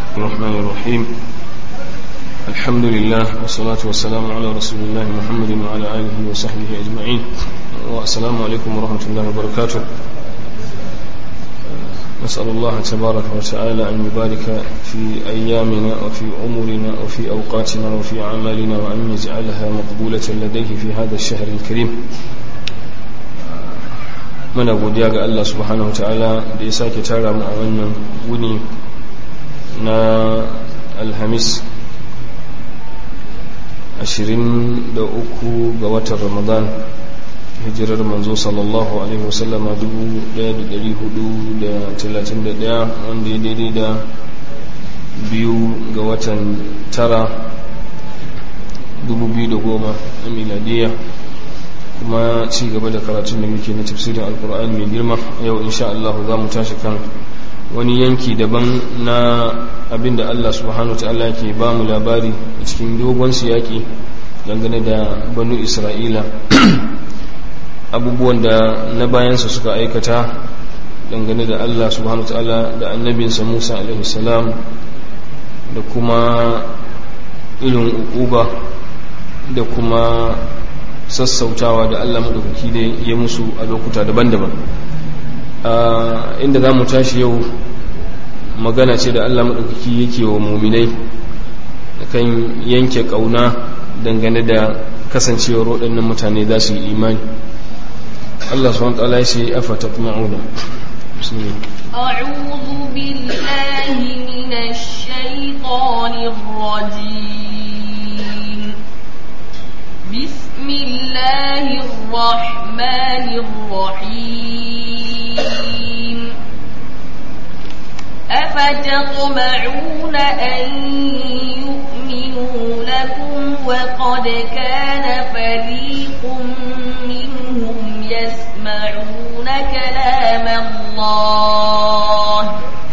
الرحمن الرحيم الحمد لله والصلاة والسلام على رسول الله محمد وعلى آله وصحبه أجمعين والسلام عليكم ورحمة الله وبركاته نسأل الله تبارك وتعالى أن يبارك في أيامنا وفي عمرنا وفي أوقاتنا وفي أعمالنا وأن يجعلها مقبولة لديه في هذا الشهر الكريم muna godiya ga Allah subhanahu ta'ala da ya sake tara mu a wannan wuni na alhamis 23 ga watan ramadan hijirar manzo sallallahu alaihi wasallama 1431 wanda ya daidai da biyu ga watan tara 2010 a miladiyya kuma ci gaba da karatun da muke na tafsirin alkur'ani mai girma yau insha Allah za mu tashi kan wani yanki daban na abinda Allah subhanahu ta'ala ke ba mu labari a cikin dogon siyaki dangane da banu isra'ila abubuwan da na bayansa suka aikata dangane da Allah subhanahu ta'ala da annabinsa Musa alaihi salam da kuma irin uquba da kuma sassautawa da Allah maɗaukaki da ya musu a lokuta daban-daban inda za mu tashi yau magana ce da Allah maɗaukaki yake wa muminai kan yanke ƙauna dangane da kasancewar waɗannan mutane za su yi imani Allah su wanta ya ce afa ta ma'una أعوذ بالله من الشيطان الرجيم بسم الله الرحمن الرحيم أفتطمعون أن يؤمنوا لكم وقد كان فريق منهم يسمعون كلام الله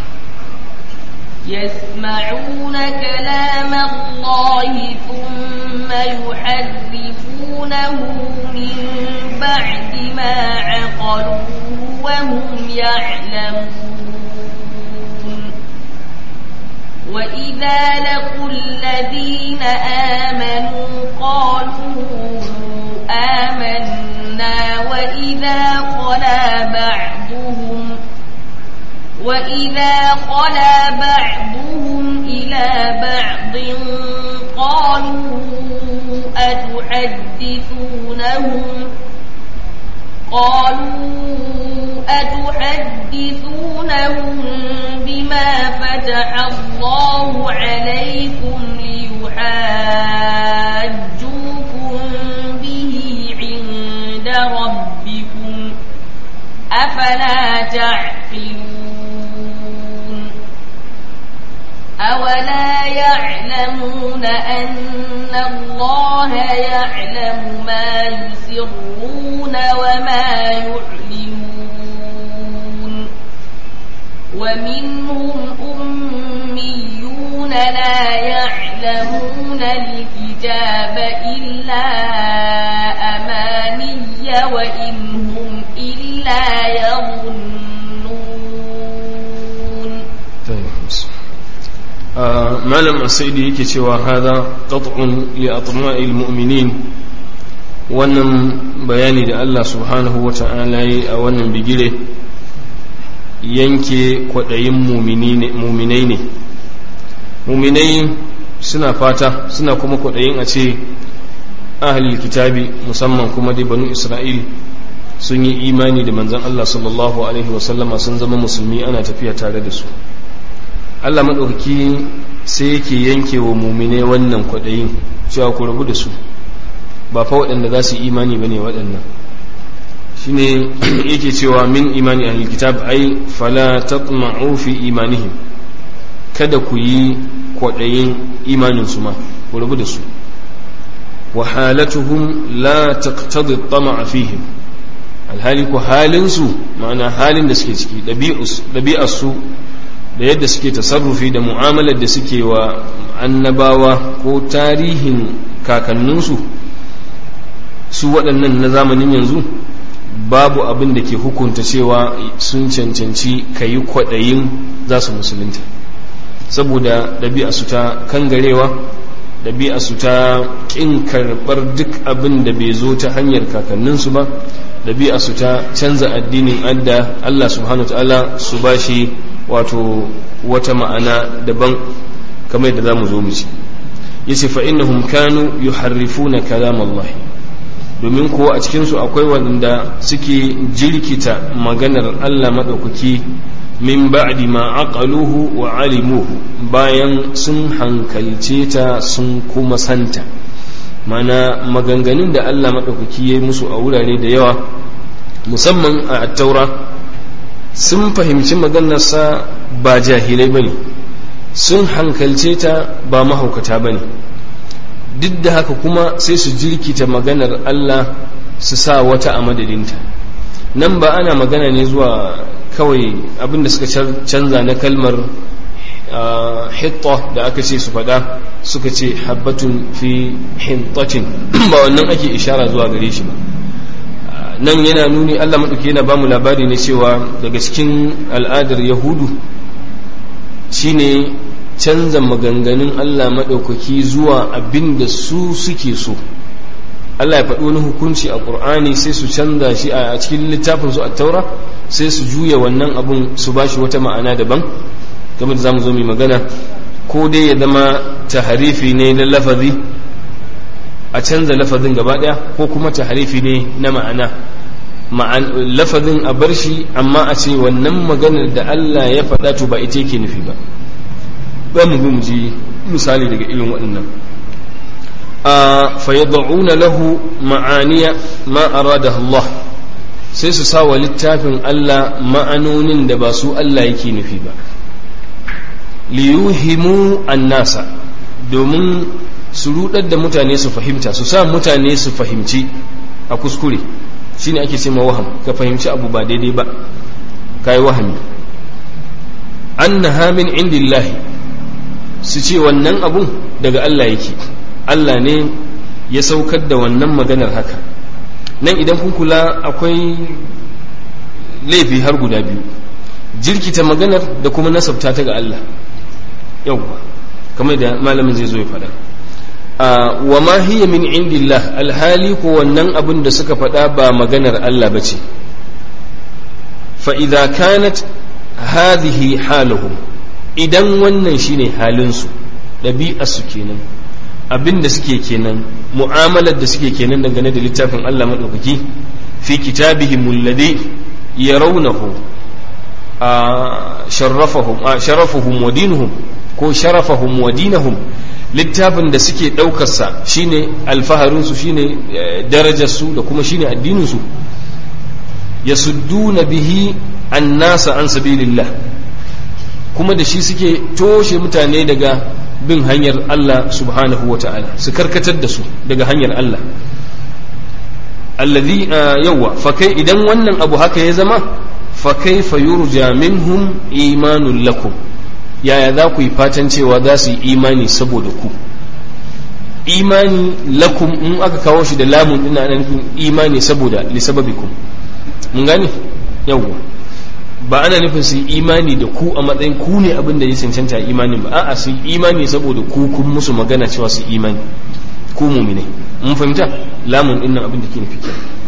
يسمعون كلام الله ثم يحرفونه من بعد ما عقلوه وهم يعلمون وإذا لقوا الذين آمنوا قالوا آمنا وإذا خلا بعضهم وإذا خلا بعضهم إلى بعض قالوا أتحدثونهم قالوا أتحدثونهم بما فتح الله عليكم ليحاجوكم به عند ربكم أفلا تعقلون أولا يعلمون أن الله يعلم ما يسرون وما يعلنون ومنهم أميون لا يعلمون الكتاب إلا أماني وإن هم إلا يظنون malam asaidi yake cewa hada qat'un li atma'il mu'minin wannan bayani da Allah subhanahu wa ta'ala yi a wannan bigire yanke kwadayin muminai ne muminai suna fata suna kuma kwadayin a ce ahlul kitabi musamman kuma dai banu isra'il sun yi imani da manzon Allah sallallahu alaihi wasallama sun zama musulmi ana tafiya tare da su Allah maɗauki sai yake yanke wa mumine wannan kwaɗayin cewa ku rabu da su ba fa waɗanda za su yi imani ba ne waɗannan shi ne yake cewa min imani a kitab ai fala tatma'u fi imanihim kada ku yi kwaɗayin imaninsu ma ku rabu da su wa halatuhum la taqtadi tama'a fihim alhali ku halinsu ma'ana halin da suke ciki ɗabi'arsu da yadda suke tasarrufi da mu'amalar da suke wa annabawa ko tarihin kakanninsu su waɗannan na zamanin yanzu babu abin da ke hukunta cewa sun cancanci ka yi kwaɗayin za su musulunta saboda ɗabi'a su ta kangarewa ɗabi'a su ta ƙin karɓar duk abin da bai zo ta hanyar kakanninsu ba ɗabi'a su ta canza addinin adda Allah subhanahu wa ta'ala su ba shi wato wata ma'ana daban kamar yadda za mu zo mu ci yace fa innahum kanu yuharrifuna kalam Allah domin kuwa a cikin su akwai wanda suke jirkita maganar Allah madaukaki min ba'di ma aqaluhu wa alimuhu bayan sun hankalce ta sun kuma santa mana maganganun da Allah madaukaki ya yi musu a wurare da yawa musamman a taura sun fahimci maganarsa ba jahilai bane sun hankalce ta ba mahaukata bane duk da haka kuma sai su jirkita maganar Allah su sa wata a madadinta nan ba ana magana ne zuwa kawai abinda suka canza na kalmar hitta da aka ce su faɗa suka ce habbatun fi hintatin ba wannan ake ishara zuwa gare shi ba nan yana nuni Allah maɗauki yana bamu labari ne cewa daga cikin al'adar yahudu shine canza maganganun Allah maɗaukaki zuwa abin da su suke so Allah ya faɗi wani hukunci a ƙur'ani sai su canza shi a cikin littafin su a taura sai su juya wannan abun su ba shi wata ma'ana daban game da zamu zo mai magana ko dai ya zama taharifi ne na lafazi a canza lafazin gaba ɗaya ko kuma taharifi ne na ma'ana lafazin a bar shi amma a ce wannan maganar da Allah ya faɗa to ba ita yake nufi ba ba mu mu ji misali daga irin waɗannan fayad'una lahu ma'aniya ma arada Allah sai su sa wa littafin Allah ma'anonin da ba su Allah yake nufi ba liyuhimu annasa domin su rudar da mutane su fahimta su sa mutane su fahimci a kuskure shine ake ce waham ka fahimci abu ba daidai ba kai wahami annaha min indillahi su ce wannan abun daga Allah yake Allah ne ya saukar da wannan maganar haka nan idan kun kula akwai laifi har guda biyu jirkita maganar da kuma nasabta ta ga Allah yauwa kamar da malamin zai zo ya faɗa wa ma hiya min indillah alhali ko wannan abin da suka faɗa ba maganar Allah bace fa idza kanat hadhihi haluhum idan wannan shine halinsu ɗabi'arsu kenan abin da suke kenan mu'amalar da suke kenan dangane da littafin Allah maɗaukaki fi kitabihim alladhi yarawnahu sharrafahum sharafuhum wa dinuhum ko sharafahum wa dinahum littafin da suke ɗaukarsa shine alfaharinsu shine darajarsu da kuma shine addininsu yasudduna bihi annasa an sabilillah kuma da shi suke toshe mutane daga bin hanyar Allah subhanahu wa ta'ala su karkatar da su daga hanyar Allah alladhi yawa fa kai idan wannan abu haka ya zama fa kaifa yurja minhum imanun lakum yaya za ku yi fatan cewa za su yi imani saboda ku imani lakum in aka kawo shi da lamun ina ana nufin imani saboda li sababikum mun gane yawa ba ana nufin su yi imani da ku a matsayin ku ne abin da ya cancanta imanin ba a'a su yi imani saboda ku kun musu magana cewa su imani ku mumine mun fahimta lamun dinnan abin da ke nufi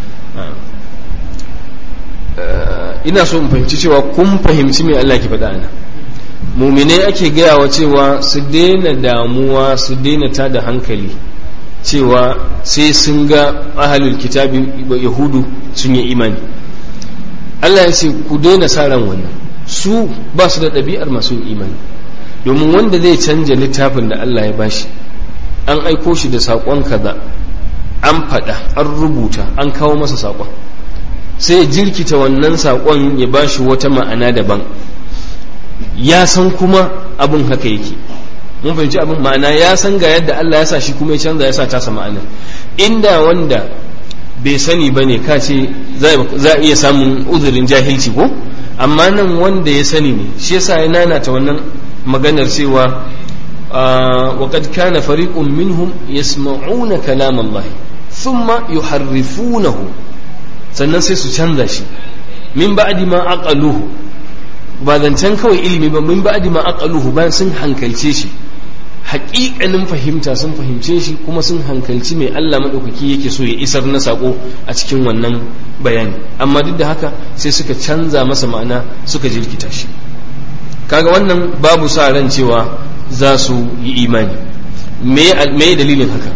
ina so in fahimci cewa kun fahimci me Allah ke faɗa ana mumine ake gaya wa cewa su daina damuwa su daina ta da hankali cewa sai sun ga ahalul kitabi yahudu sun yi imani Allah ya ce ku daina sa ran wannan su ba su da ɗabi'ar masu imani domin wanda zai canja littafin da Allah ya bashi an aiko shi da saƙon kaza an faɗa an rubuta an kawo masa saƙon sai ya jirkita wannan saƙon ya bashi wata ma'ana daban ya san kuma abin haka yake mun fahimci abin ma'ana ya san ga yadda Allah ya sa shi kuma ya canza ya sa tasa ma'ana inda wanda bai sani ba ne ka ce za a iya samun uzurin jahilci ko amma nan wanda ya sani ne shi yasa ya nanata wannan maganar cewa wa qad kana fariqun minhum yasma'una kalam Allah thumma yuharrifunahu sannan sai su canza shi min ba'di ma aqaluhu ba zancen kawai ilimi ba min ba'di ma aqaluhu bayan sun hankalce shi haƙiƙanin fahimta sun fahimce shi kuma sun hankalci mai Allah maɗaukaki yake so ya isar na saƙo a cikin wannan bayani amma duk da haka sai suka canza masa ma'ana suka jirkita shi kaga wannan babu sa ran cewa za su yi imani me dalilin haka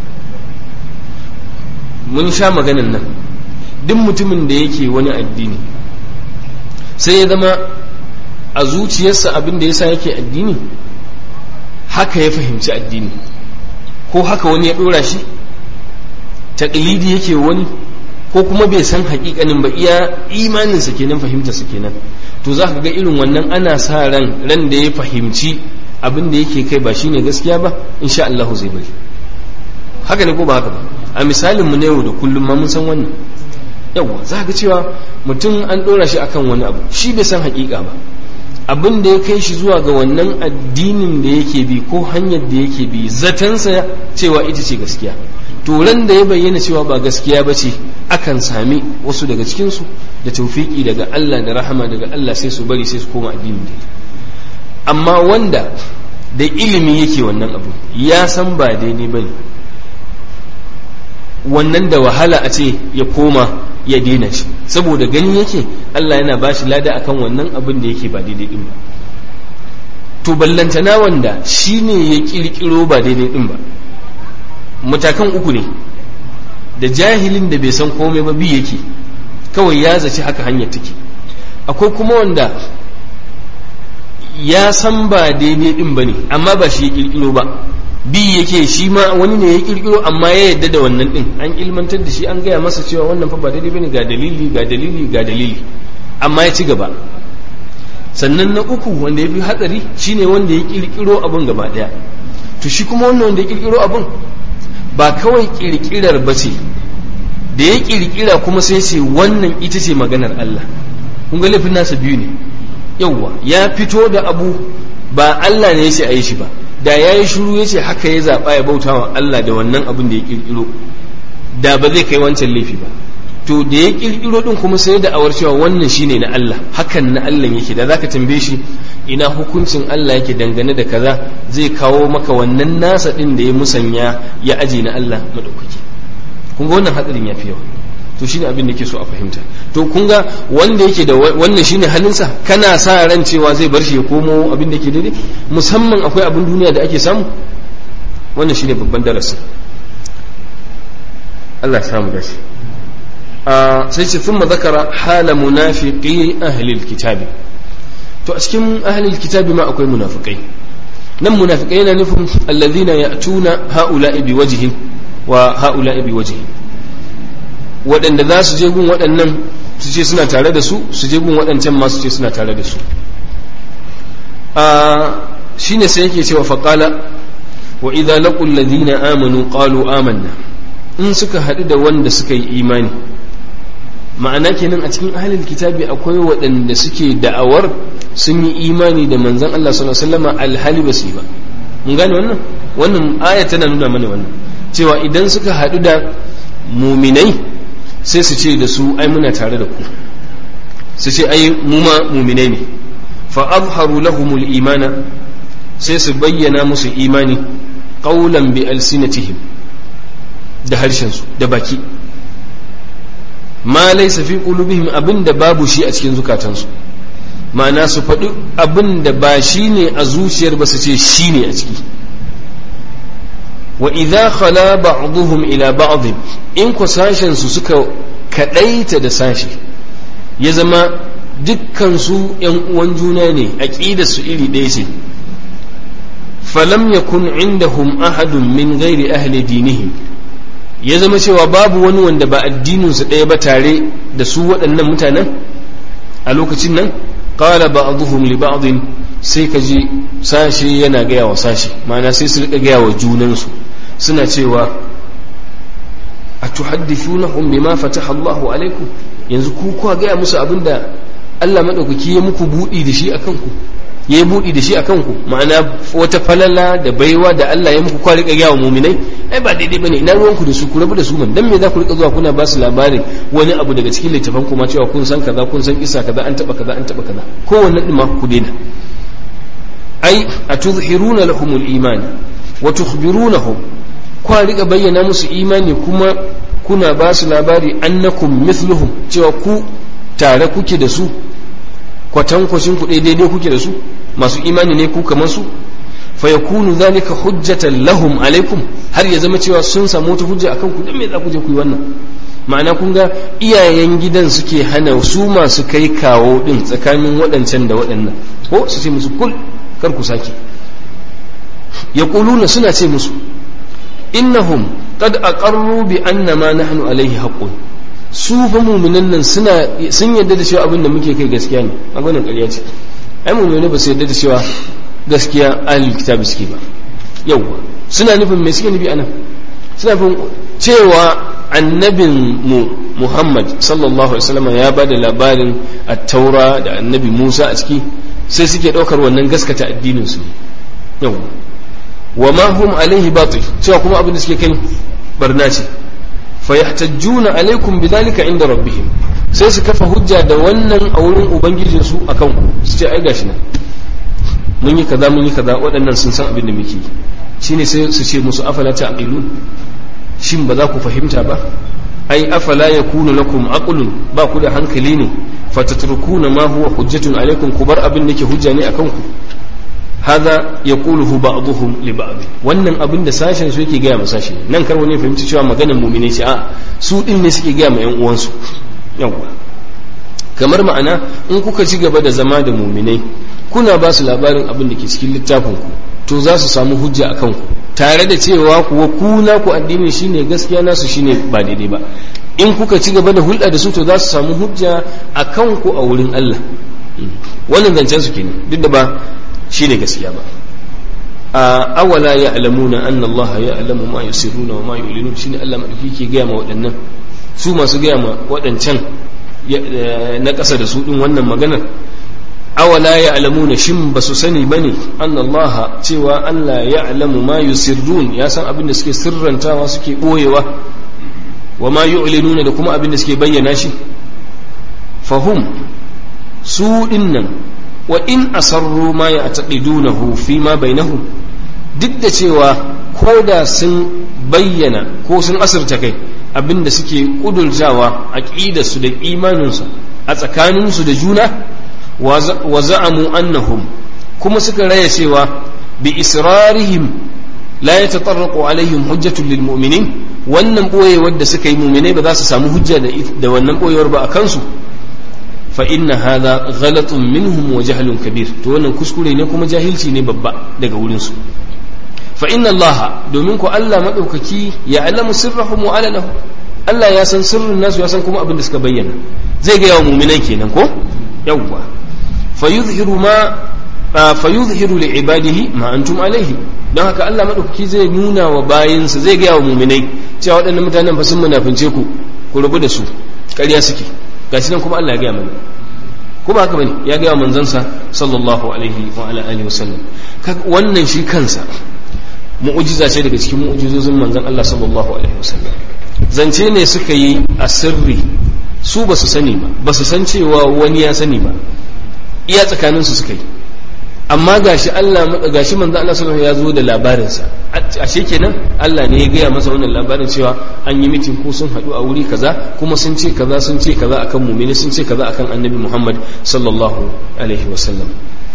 mun sha maganan nan duk mutumin da yake wani addini sai ya zama a zuciyarsa abin da yasa yake addini haka ya fahimci addini ko haka wani ya dora shi taƙilidi yake wani ko kuma bai san haƙiƙanin ba iya imaninsa kenan fahimtarsa kenan to za ka ga irin wannan ana sa ran ran da ya fahimci abin da yake kai ba shine gaskiya ba insha Allah zai bari haka ne ko ba haka ba a misalin mu na yau da kullum ma mun san wannan yawa za ka cewa mutum an dora shi akan wani abu shi bai san haƙiƙa ba abin da ya kai shi zuwa ga wannan addinin da yake bi ko hanyar da yake bi zatansa cewa ita ce gaskiya turan da ya bayyana cewa ba gaskiya ba ce akan sami wasu daga cikinsu da taufiki daga Allah da rahama daga Allah sai su bari sai su koma addinin da amma wanda da ilimi yake wannan abu ya san ba daidai ba ne wannan da wahala a ce ya koma ya daina shi saboda gani yake Allah yana ba shi lada akan wannan abin da yake ba daidai din ba to ballantana wanda shi ne ya kirkiro ba daidai din ba matakan uku ne da jahilin da bai san komai ba bi yake kawai ya zaci haka hanyar take akwai kuma wanda ya san ba daidai din ba ne amma ba shi ya kirkiro ba bi yake shi ma wani ne ya kirkiro amma ya yadda da wannan din an ilmantar da shi an gaya masa cewa wannan fa ba daidai bane ga dalili ga dalili ga dalili amma ya ci gaba sannan na uku wanda ya fi hatsari shine wanda ya kirkiro abun gaba daya to shi kuma wannan wanda ya kirkiro abun ba kawai kirkirar ba ce da ya kirkira kuma sai ce wannan ita ce maganar Allah kun ga laifin nasa biyu ne yawwa ya fito da abu ba Allah ne ya ce a yi shi ba da ya yi shuru ya ce haka ya zaɓa ya bauta wa Allah da wannan abin da ya ƙirƙiro da ba zai kai wancan laifi ba to da ya ƙirƙiro ɗin kuma sai da awar cewa wannan shine na Allah hakan na Allah yake da zaka tambaye shi ina hukuncin Allah yake dangane da kaza zai kawo maka wannan nasa ɗin da ya musanya ya aje na Allah madaukaki kun ga wannan hatsarin ya fi yawa to shine abin da ke so a fahimta to kun ga wanda yake da wannan shine halinsa kana sa ran cewa zai bar shi ya komo abin da ke daidai musamman akwai abin duniya da ake samu wannan shine babban darasi Allah ya samu dace sai ce thumma zakara hala munafiqi ahli alkitabi to a cikin ahli alkitabi ma akwai munafikai nan munafikai yana nufin alladhina ya'tuna ha'ula'i biwajhin wa ha'ula'i biwajhin waɗanda za su je gun waɗannan su ce suna tare da su su je gun waɗancan ma su ce suna tare da su shi ne sai yake cewa faƙala wa idza laqul ladina amanu qalu amanna in suka haɗu da wanda suka yi imani ma'ana kenan a cikin ahlul kitabi akwai waɗanda suke da'awar sun yi imani da manzon Allah sallallahu alaihi wasallam alhali ba su yi ba mun gane wannan wannan aya tana nuna mana wannan cewa idan suka haɗu da muminai sai su ce da su ai muna tare da ku su ce ai mu ma muminai ne fa azharu lahumul imana sai su bayyana musu imani qawlan bi alsinatihim da harshen su da baki ma laysa fi qulubihim abinda babu shi a cikin zukatansu ma'ana su faɗi abinda ba shi ne a zuciyar ba su ce shi ne a ciki wa idza khala ba'dhum ila ba'd in ku sashen su suka kadaita da sashi ya zama dukkan su yan uwan juna ne aqidar su iri ɗaya ce falam yakun indahum ahadun min ghairi ahli dinihim ya zama cewa babu wani wanda ba addinin su ɗaya ba tare da su waɗannan mutanen a lokacin nan qala ba'dhum li ba'd sai ka ji sashe yana gaya wa sashe ma'ana sai su rika gaya wa junansu suna cewa a tuhaddithunahum bima fataha Allahu alaikum yanzu ku kuwa gaya musu abinda Allah madaukaki ya muku budi da shi akan ku ya yi buɗi da shi a kanku ma'ana wata falala da baiwa da Allah ya muku kwa rika gyawa muminai ai ba daidai bane ina ruwanku da su ku rabu da su man dan me za ku rika zuwa kuna ba su labarin wani abu daga cikin littafan kuma cewa kun san kaza kun san isa kaza an taba kaza an taba kaza kowanne din ma ku daina ai atuzhiruna lahumul iman wa tukhbirunahum kwa rika bayyana musu imani kuma kuna ba su labari annakum mithluhum cewa ku tare kuke da su kwatankwacin ku daidai kuke da su masu imani ne ku kamar su fa yakunu zalika hujjatan lahum alaikum har ya zama cewa sun samu wata hujja akan ku dan me za ku je ku yi wannan ma'ana kun ga iyayen gidan suke hana su masu kai kawo din tsakanin waɗancan da waɗannan ko su ce musu kul kar ku sake yaquluna suna ce musu innahum qad aqarru bi anna ma nahnu alaihi haqqun su fa mu'minan nan suna sun yarda da cewa abin da muke kai gaskiya ne maganar ƙarya ce ai mu'minai ba su yarda da cewa gaskiya ahlul kitabi suke ba yauwa suna nufin me suke nufi anan suna nufin cewa annabin mu Muhammad sallallahu alaihi wasallam ya bada labarin at-taura da annabi Musa a ciki sai suke daukar wannan gaskata addinin su yauwa wa ma hum alaihi batil cewa kuma abin da suke kai barna ce fa yahtajjuna alaikum bidhalika inda rabbihim sai su kafa hujja da wannan a wurin ubangijin su akan ku su ce ai gashi nan mun yi kaza mun yi kaza waɗannan sun san abin da muke yi shine sai su ce musu afala ta'qilun shin ba za ku fahimta ba ai afala yakunu lakum aqlun ba ku da hankali ne fatatrukuna ma huwa hujjatun alaikum ku bar abin da ke hujja ne akan ku hada yaquluhu ba'dhum li ba'd wannan abin da sashen su yake gaya ma sashen nan kar wani fahimci cewa maganar mu'mine ce a su din ne suke gaya ma yan uwansu yawa kamar ma'ana in kuka ci gaba da zama da mu'minai kuna ba su labarin abin da ke cikin littafin ku to za su samu hujja a kanku tare da cewa kuwa ku na ku addini shine gaskiya nasu shine ba daidai ba in kuka ci gaba da hulɗa da su to za su samu hujja a kanku a wurin Allah wannan zancen su kenan duk da ba shine gaskiya ba a awala ya alamuna anna Allah ya alamu ma yusirruna wa ma yu'linun shine Allah madauki ke gaya ma waɗannan su masu gaya ma waɗancan na ƙasa da su din wannan maganar awala ya alamuna shin ba su sani ba ne an Allah cewa Allah ya alamu ma yusirrun ya san abin da suke sirrantawa suke ɓoyewa wa ma yu'linuna da kuma abin da suke bayyana shi fahum su dinnan wa in asarru ma ya taqidunahu fi ma bainahum duk da cewa ko da sun bayyana ko sun asirta kai abin da suke kudurtawa aqidarsu da imaninsu a tsakaninsu da juna wa za'amu annahum kuma suka raya cewa bi israrihim la yatatarraqu alaihim hujjatun lil mu'minin wannan boyewar da suka yi mu'minai ba za su samu hujja da wannan boyewar ba a kansu fa inna hadha ghalatun minhum wa jahlun kabir to wannan kuskure ne kuma jahilci ne babba daga wurin su fa inna Allah domin ko Allah madaukaki ya alamu sirrahum wa alalahu Allah ya san sirrin nasu ya san kuma abin da suka bayyana zai ga yawa mu'minai kenan ko yawwa fayuzhiru ma fayuzhiru li ibadihi ma antum alaihi don haka Allah madaukaki zai nuna wa bayinsa zai ga wa mu'minai cewa waɗannan mutanen fa sun munafince ku ku rubu da su ƙarya suke gashi nan kuma Allah ya gaya mana kuma haka bane ya gaya wa manzansa sallallahu alaihi wa ala alihi wasallam wannan shi kansa mu'ujiza ce daga cikin mu'ujizozin manzon Allah sallallahu alaihi wasallam zance ne suka yi a sirri su ba su sani ba ba su san cewa wani ya sani ba iya tsakaninsu suka yi amma gashi Allah gashi manzo Allah sallallahu ya zo da labarinsa ashe kenan Allah ne ya gaya masa wannan labarin cewa an yi mitin ko sun haɗu a wuri kaza kuma sun ce kaza sun ce kaza akan mumini sun ce kaza akan annabi Muhammad sallallahu alaihi wasallam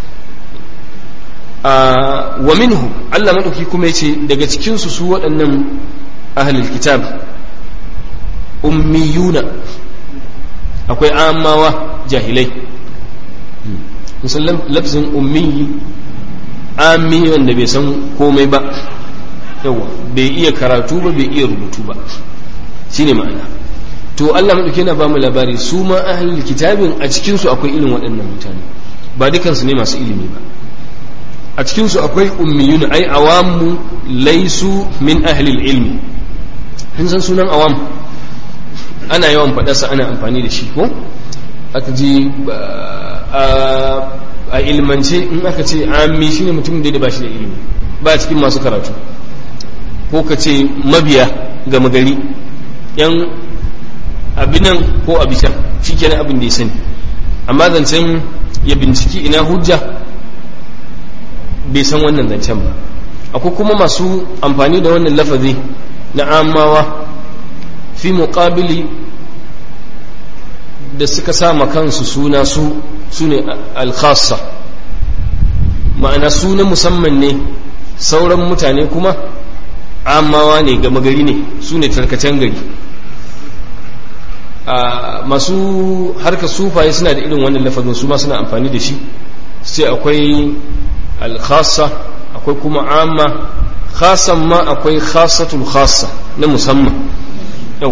wa minhu Allah madauki kuma yace daga cikin su su waɗannan ahlul kitab ummiyuna akwai amawa jahilai musallam lafzin ummi ami wanda bai san komai ba yawa bai iya karatu ba bai iya rubutu ba shine ma'ana to Allah madauki yana ba mu labari su ma ahlul kitabin a cikin su akwai irin waɗannan mutane ba dukansu ne masu ilimi ba a cikin su akwai ummiyun ai awamu laisu min ahlil ilmi kun san sunan awam ana yawan faɗarsa ana amfani da shi ko aka ji a ilmance in aka ce ammi shine mutumin da ba shi da ilimi ba cikin masu karatu ko ka ce mabiya ga magari yan abinan ko abishan shi kenan abin da ya sani amma zancen ya binciki ina hujja bai san wannan zancen ba akwai kuma masu amfani da wannan lafazi na amawa fi muqabili da suka sama kansu suna su su ne alkhassa ma'ana suna musamman ne sauran mutane kuma amawa ne gama gari ne su ne tarkacen gari masu harkar sufaye suna da irin wannan lafazin su ma suna amfani da shi sai akwai alkhassa akwai kuma amma khasan ma akwai khassatul khassa na musamman yau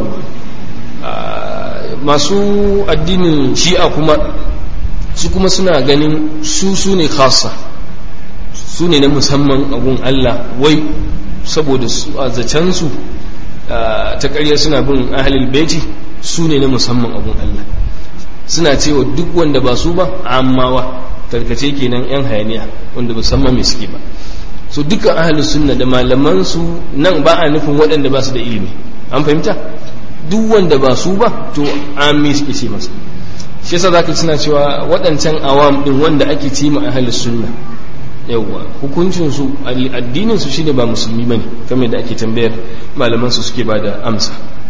masu addinin shi'a kuma su kuma suna ganin su su ne khassa su ne na musamman abun Allah wai saboda su a zacensu ta ƙarya suna bin ahalil baiti su ne na musamman abun Allah suna cewa duk wanda ba su ba ammawa tarkace kenan yan hayaniya wanda musamman mai suke ba so dukkan ahalus sunna da malaman su nan ba a nufin waɗanda ba su da ilimi an fahimta duk wanda ba su ba to ami suke ce masa shi yasa zaka suna cewa waɗancan awam din wanda ake ce ma ahalus sunna yawwa hukuncin su addinin su shine ba musulmi bane kamar da ake tambayar malaman su suke bada amsa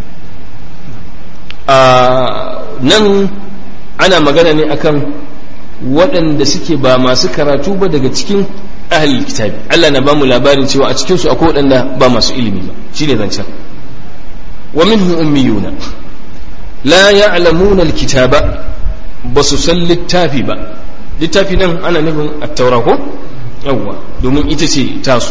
a nan ana magana ne akan waɗanda suke ba masu karatu ba daga cikin ahalil kitabi Allah na bamu labarin cewa a cikin su akwai waɗanda ba masu ilimi ba shine zancen wa minhum ummiyuna la ya'lamuna alkitaba ba su san littafi ba littafi nan ana nufin at-taura ko yawwa domin ita ce tasu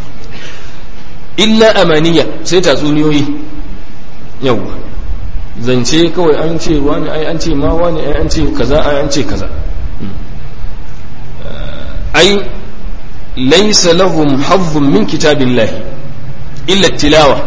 illa amaniya sai tatsuniyoyi yawwa zance kawai an ce wani ai an ce ma wani ai an ce kaza ai an ce kaza ai laysa lahum hazzun min kitabillahi illa tilawa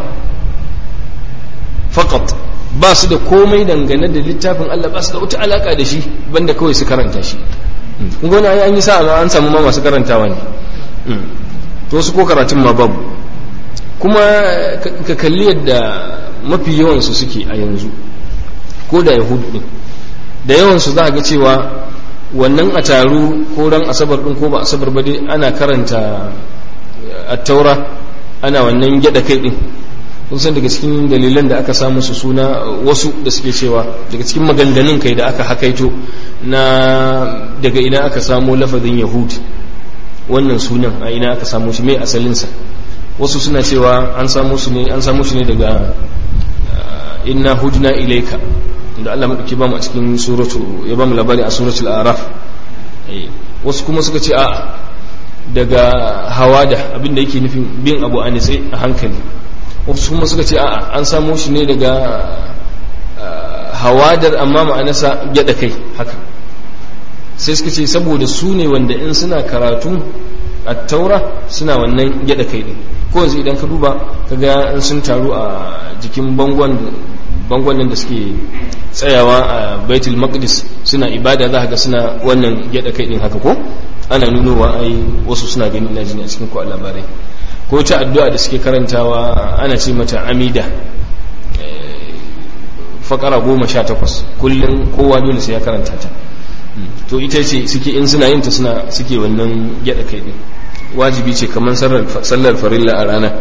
faqat ba su da komai dangane da littafin Allah ba su da wata alaka da shi banda kawai su karanta shi kun ga wani an yi sa'a an samu ma masu karantawa ne to su ko karatun ma babu kuma ka kalli yadda mafi yawansu suke a yanzu ko da yahudu din da yawansu za a ga cewa wannan a taru ko ran asabar din ko ba asabar ba dai ana karanta attaura ana wannan gyada kai din kun san daga cikin dalilan da aka samu su suna wasu da suke cewa daga cikin maganganun kai da aka hakaito na daga ina aka samu lafazin yahud wannan sunan a ina aka samu shi mai asalinsa wasu suna cewa an samu su ne an samu shi ne daga inna hudna ilaika da Allah madauki ba mu a cikin suratu ya ba mu labari a suratul araf wasu kuma suka ce a daga hawada abinda yake nufin bin abu a nitse a hankali wasu kuma suka ce a an samu shi ne daga hawadar amma ma'anasa gyada kai haka sai suka ce saboda su ne wanda in suna karatu a taura suna wannan gyada kai din ko yanzu idan ka duba ka ga in sun taru a jikin bangon bangon da suke tsayawa a baitul maqdis suna ibada za ga suna wannan gyada kai din haka ko ana nunowa ai wasu suna gani ina jini a cikin ko labarai ko ta addu'a da suke karantawa ana ce mata amida fakara goma sha takwas kullum kowa dole sai ya karanta ta to ita ce suke in suna yin ta suna suke wannan gyada kai din wajibi ce kamar sallar farilla a rana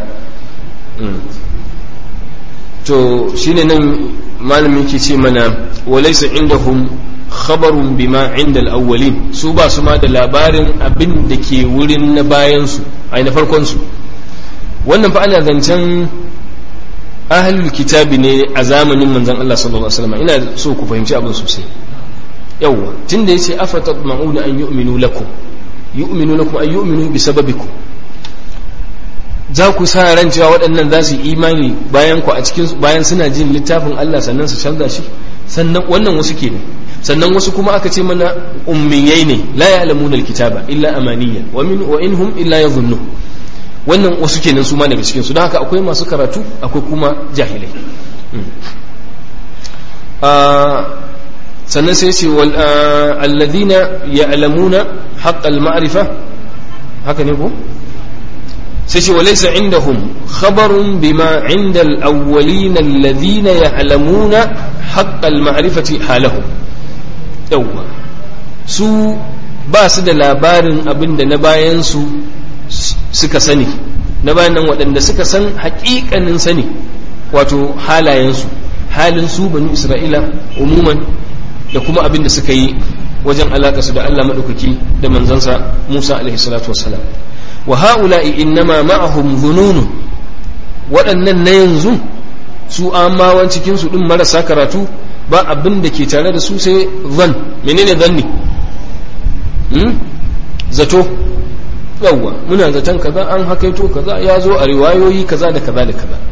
to shine nan malamin ke ce mana walaysa indahum khabarun bima inda al-awwalin su ba su ma da labarin abin da ke wurin na bayan su ai na farkon su wannan fa ana zancen ahlul kitabi ne a zamanin manzon Allah sallallahu alaihi wasallam ina so ku fahimci abin sosai yawwa tunda yace afatatma'una an yu'minu lakum yu'minu lakum ay yu'minu bi sababikum za ku sa ran cewa waɗannan za su imani bayan ku a cikin bayan suna jin littafin Allah sannan su canza shi sannan wannan wasu ke ne sannan wasu kuma aka ce mana ummiyai ne la ya'lamuna alkitaba illa amaniya wa min wa inhum illa yadhunnu wannan wasu kenan su ma daga cikin su don haka akwai masu karatu akwai kuma jahilai sannan sai ce wal alladhina ya'lamuna haqqal ma'rifa haka ne ko sai ce walaysa indahum khabarun bima inda al-awwalin alladhina ya'lamuna haqqal ma'rifati halahum yawwa su ba su da labarin abin da na bayan su suka sani na bayan nan waɗanda suka san haƙiƙanin sani wato halayensu halin su banu isra'ila umuman da kuma abin da suka yi wajen alaƙa su da Allah maɗaukaki da manzansa Musa alaihi salatu wassalam wa ha'ula'i innama ma'ahum dhununu waɗannan na yanzu su amawan cikin su din marasa karatu ba abin da ke tare da su sai zan menene zanni hmm? zato yawwa muna zaton kaza an hakaito kaza ya zo a riwayoyi kaza da kaza da kaza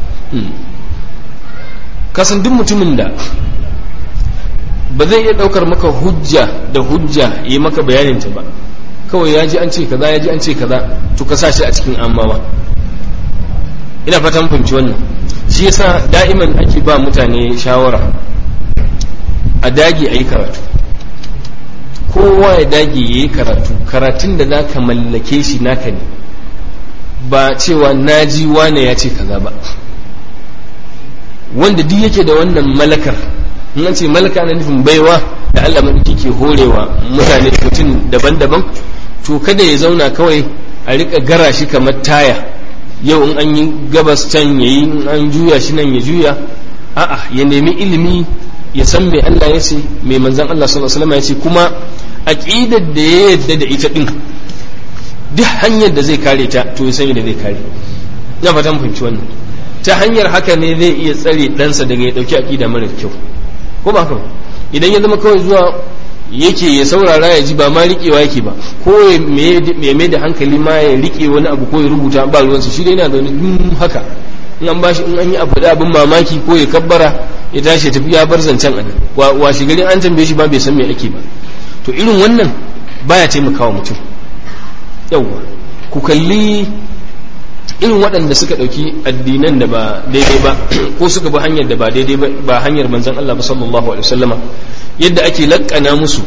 kasan duk mutumin da ba zai iya daukar maka hujja da hujja yi maka bayaninta ba kawai ya ji an ce kaza ya ji an ce kaza to ka sa shi a cikin amawa ina fatan fahimci wannan shi yasa da'iman ake ba mutane shawara a dage a yi karatu kowa ya dage ya yi karatu karatun da za ka mallake shi naka ne ba cewa naji wane ya ce kaza ba wanda duk yake da wannan malakar in ce malaka na nufin baiwa da Allah maɗauki ke horewa mutane mutum daban-daban to kada ya zauna kawai a rika gara shi kamar taya yau in an yi gabas can ya yi in an juya shi nan ya juya a'a ya nemi ilimi ya san mai Allah ya ce mai manzan Allah sallallahu alaihi wasallam ya ce kuma aqidar da ya yadda da ita din duk hanyar da zai kare ta to ya sani da zai kare ina fatan fahimci wannan ta hanyar haka ne zai iya tsare ɗansa daga ya ɗauki aƙida mara kyau ko ba haka idan ya zama kawai zuwa yake ya saurara ya ji ba ma riƙewa yake ba ko ya mai da hankali ma ya riƙe wani abu ko ya rubuta ba ruwansa shi dai yana zaune dun haka in an bashi in an yi abu da abin mamaki ko ya kabbara ya tashi ya tafi ya bar zancen a nan wa shigarin an tambaye shi ba bai san me ake ba to irin wannan baya taimakawa mutum yawwa ku kalli irin waɗanda suka ɗauki addinan da ba daidai ba ko suka bi hanyar da ba daidai ba ba hanyar manzon Allah ba sallallahu alaihi wasallama yadda ake lakkana musu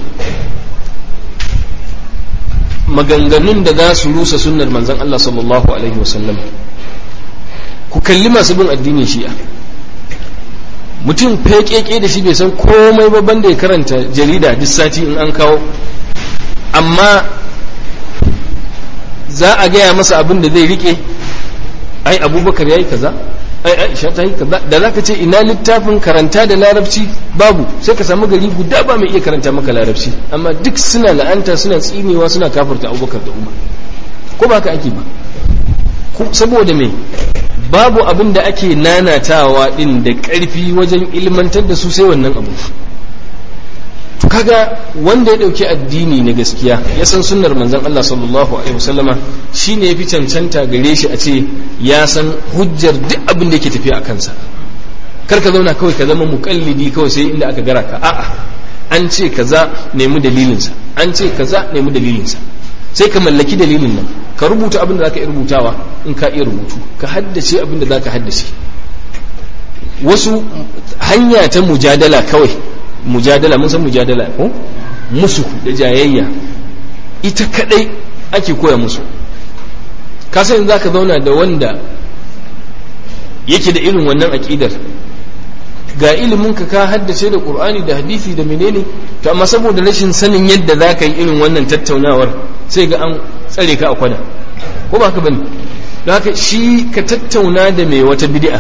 maganganun da za su rusa sunnar manzon Allah sallallahu alaihi wasallama ku kalli masu bin addinin shi'a mutum fekeke da shi bai san komai ba banda ya karanta jarida duk sati in an kawo amma za a gaya masa abin da zai rike ai abubakar ya yi kaza ai aisha ta yi kaza da za ka ce ina littafin karanta da larabci babu sai ka samu gari guda ba mai iya karanta maka larabci amma duk suna la'anta suna tsinewa suna kafarta abubakar da umar ko ba ka ake ba saboda me babu abin da ake nanatawa din da ƙarfi wajen ilmantar da su sai wannan abu to kaga wanda ya dauki addini na gaskiya ya san sunnar manzon Allah sallallahu alaihi wasallama shine yafi cancanta gare shi a ce ya san hujjar duk abin da yake tafiya a kansa kar ka zauna kawai ka zama muqallidi kawai sai inda aka gara ka a'a an ce kaza nemi dalilinsa an ce kaza nemi dalilinsa sai ka mallaki dalilin nan ka rubuta abin da zaka iya rubutawa in ka iya rubutu ka haddace abin da zaka haddace wasu hanya ta mujadala kawai mujadala mun san mujadala ko musu da jayayya ita kadai ake koya musu ka san zaka zauna da wanda yake da irin wannan aqidar ga ilimin ka ka haddace da qur'ani da hadisi da menene to amma saboda rashin sanin yadda zaka yi irin wannan tattaunawar sai ga an tsare ka a kwana ko ba ka bane don haka shi ka tattauna da mai wata bid'a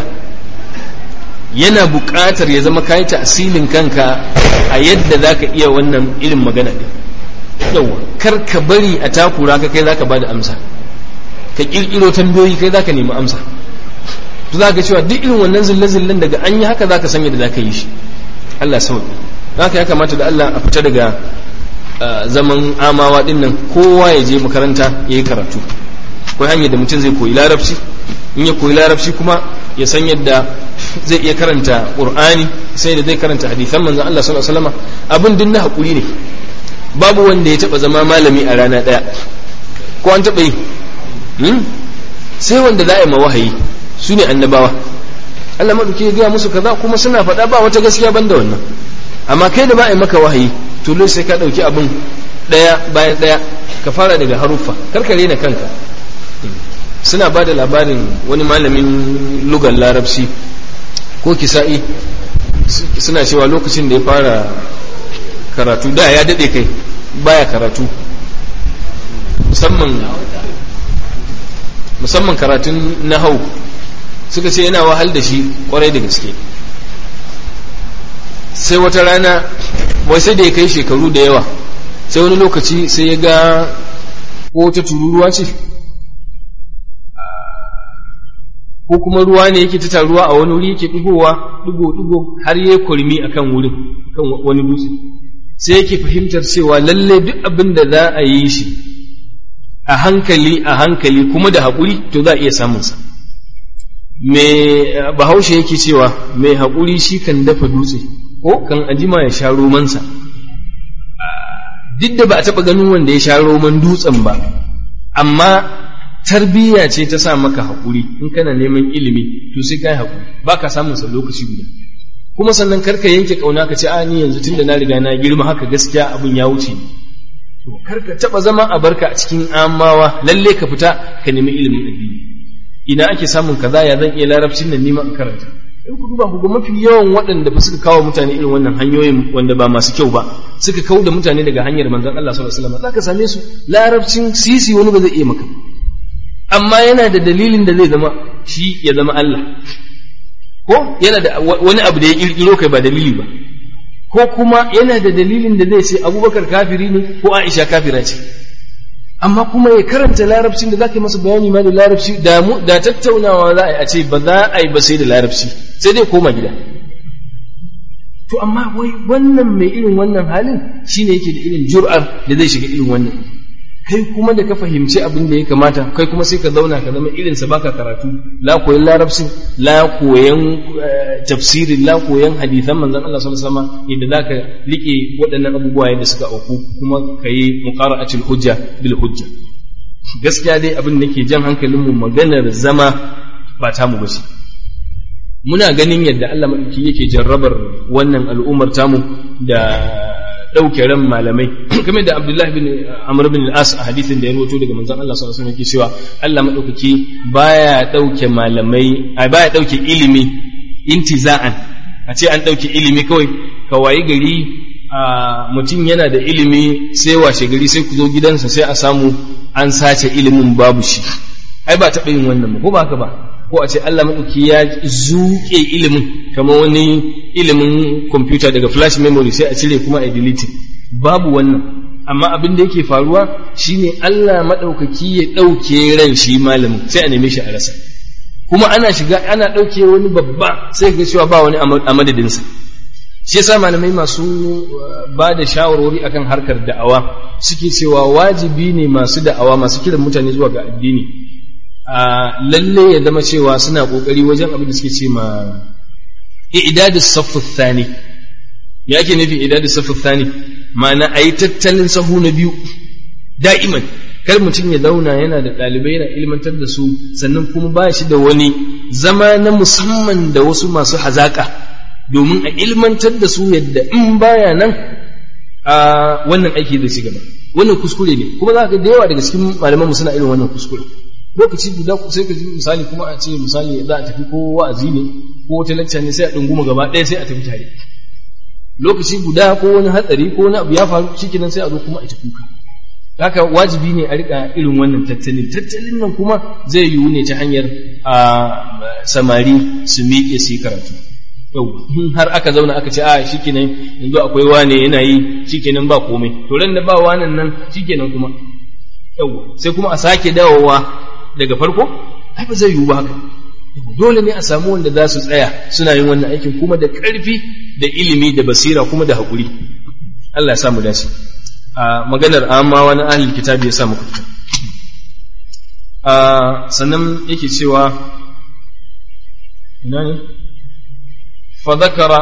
yana buƙatar ya zama kayi asilin kanka a yadda za ka iya wannan irin magana ɗin yawa kar ka bari a takura ka kai za ka ba da amsa ka ƙirƙiro tambayoyi kai za ka nemi amsa to za ka cewa duk irin wannan zille-zillen daga an yi haka za ka sanya da za ka yi shi Allah sauƙi haka ya kamata da Allah a fita daga zaman amawa ɗin nan kowa ya je makaranta ya yi karatu akwai hanyar da mutum zai koyi larabci in ya koyi larabci kuma ya san yadda zai iya karanta qur'ani sai da zai karanta hadisan manzon Allah sallallahu alaihi wasallam abin din na hakuri ne babu wanda ya taba zama malami a rana daya ko an taba yi sai wanda za a yi ma wahayi su ne annabawa Allah maɗauki ya gaya musu kaza kuma suna faɗa ba wata gaskiya banda wannan amma kai da ba a maka wahayi to sai ka ɗauki abin ɗaya bayan ɗaya ka fara daga haruffa karkare na kanka suna ba da labarin wani malamin lugar larabci ko kisa'i suna cewa lokacin da ya fara karatu da ya daɗe kai baya karatu musamman musamman karatun nahau suka ce yana wahal da shi kwarai da gaske sai wata rana wai sai da ya kai shekaru da yawa sai wani lokaci sai ya ga ko ta tururuwa ce ko kuma ruwa ne yake ta taruwa a wani wuri yake digowa digo digo har ya kurmi akan wurin kan wani dutse sai yake fahimtar cewa lalle duk abin da za a yi shi a hankali a hankali kuma da haƙuri to za a iya samunsa me bahaushe yake cewa mai haƙuri shi kan dafa dutse ko kan ajima ya sha romansa duk da ba a taɓa ganin wanda ya sha roman dutsen ba amma tarbiyya ce ta sa maka haƙuri in kana neman ilimi to sai ka yi haƙuri ba ka samun sa lokaci guda kuma sannan karka yanke ƙauna ka ce a ni yanzu tun da na riga na girma haka gaskiya abin ya wuce to karka taɓa zama a barka a cikin amawa lalle ka fita ka nemi ilimin addini ina ake samun kaza ya zan iya larabcin nan nima in karanta in ku duba ku ga mafi yawan waɗanda ba suka kawo mutane irin wannan hanyoyin wanda ba masu kyau ba suka kawo da mutane daga hanyar manzon Allah sallallahu alaihi wasallam zaka same su larabcin sisi wani ba zai iya maka amma yana da dalilin da zai zama shi ya zama Allah ko yana da wani abu da ya kirkiro kai ba dalili ba ko kuma yana da dalilin da zai ce Abubakar kafiri ne ko Aisha kafira ce amma kuma ya karanta larabcin da zaka yi masa bayani ma da larabci da mu da tattaunawa za a yi a ce ba za a yi ba sai da larabci sai dai koma gida to amma wai wannan mai irin wannan halin shine yake da irin jur'ar da zai shiga irin wannan kai kuma da ka fahimci abin da ya kamata kai kuma sai ka zauna ka zama irin sa baka karatu la koyan larabcin la koyan tafsirin la koyan hadisan manzon Allah sallallahu alaihi wasallam yadda zaka rike waɗannan abubuwa yadda suka auku kuma kai muqara'atul hujja bil hujja gaskiya dai abin da ke jan hankalin mu maganar zama ba ta mu bace muna ganin yadda Allah madauki yake jarrabar wannan al'ummar tamu da ɗauke ran malamai kamar da Abdullahi bin Amr bin al-As a hadisin da ya rawaito daga manzon Allah sallallahu alaihi wasallam yake cewa Allah madaukaki baya ɗauke malamai ai baya ɗauke ilimi intiza'an a ce an ɗauke ilimi kawai ka wayi gari a mutum yana da ilimi sai washe gari sai ku zo gidansa sai a samu an sace ilimin babu shi ai ba taɓa yin wannan ba ko ba haka ba ko a ce Allah maɗauki ya zuƙe ilimin kamar wani ilimin kwamfuta daga flash memory sai a cire kuma a delete babu wannan amma abin da yake faruwa shine Allah maɗaukaki ya ɗauke ran shi malamin sai a neme shi a rasa kuma ana shiga ana ɗauke wani babba sai ga cewa ba wani a madadinsa shi yasa malamai masu ba da shawarwari akan harkar da'awa suke cewa wajibi ne masu da'awa masu kiran mutane zuwa ga addini a lalle ya zama cewa suna kokari wajen abin da suke ce ma i'dad as-saff thani ya ake nufi i'dad as-saff thani ma'ana ayi tattalin sahu na biyu da'iman kar mutum ya zauna yana da ɗalibai yana ilmantar da su sannan kuma ba shi da wani zama na musamman da wasu masu hazaka domin a ilmantar da su yadda in baya nan a wannan aiki zai ci gaba wannan kuskure ne kuma za ka da yawa daga cikin malaman mu suna irin wannan kuskure lokaci guda sai ka ji misali kuma a ce misali za a tafi ko wa'azi ne ko wata lacca ne sai a dunguma gaba ɗaya sai a tafi tare lokaci guda ko wani hatsari ko wani abu ya faru shikenan sai a zo kuma a tafi kuka haka wajibi ne a rika irin wannan tattalin tattalin nan kuma zai yiwu ne ta hanyar a samari su miƙe su yi karatu yau har aka zauna aka ce a shikenan yanzu akwai wane yana yi shikenan ba komai to ran da ba wanan nan shikenan kuma yau sai kuma a sake dawowa daga farko ai ba zai yiwu ba haka dole ne a samu wanda za su tsaya suna yin wannan aikin kuma da ƙarfi da ilimi da basira kuma da haƙuri Allah ya samu dace a maganar amma wani ahlul kitabi ya sa muku fita a sannan yake cewa ina ne fa zakara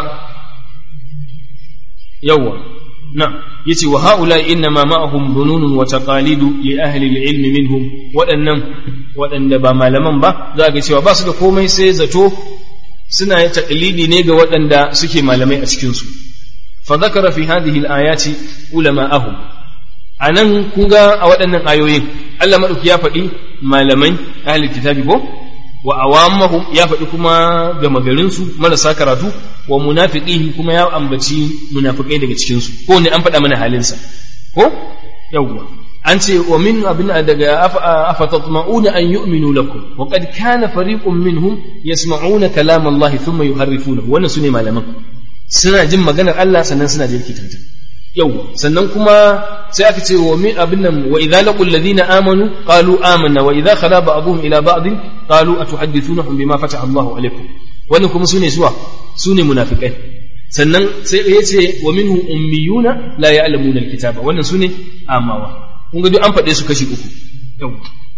yawa na yace wa haula innama ma'ahum dhununun wa taqalidu li ahli al-ilm minhum waɗannan waɗanda ba malaman ba za ga cewa ba su da komai sai zato suna yin taqlidi ne ga waɗanda suke malamai a cikin su fa dhakara fi hadhihi al-ayati ulama'ahum anan kun ga a waɗannan ayoyin Allah madauki ya faɗi malamai ahli kitabi ko wa awamahum ya faɗi kuma gama garinsu marasa karatu wa munafiqihi kuma ya ambaci munafikai daga cikinsu ko ne an faɗa mana halinsa ko yawwa an ce wa min abin daga afatatma'una an yu'minu lakum wa qad kana fariqun minhum yasma'una kalam Allah thumma yuharrifunahu wannan sune malaman suna jin maganar Allah sannan suna jirkita ta yau sannan kuma sai aka ce wa min abin nan wa idza laqul ladina amanu qalu amanna wa idza khala ba'dhum ila ba'd qalu atuhaddithunahum bima fataha Allahu alaikum wannan kuma sune suwa sune munafikai sannan sai ya ce wa minhu ummiyuna la ya'lamuna alkitaba wannan sune amawa kun ga duk an faɗe su kashi uku yau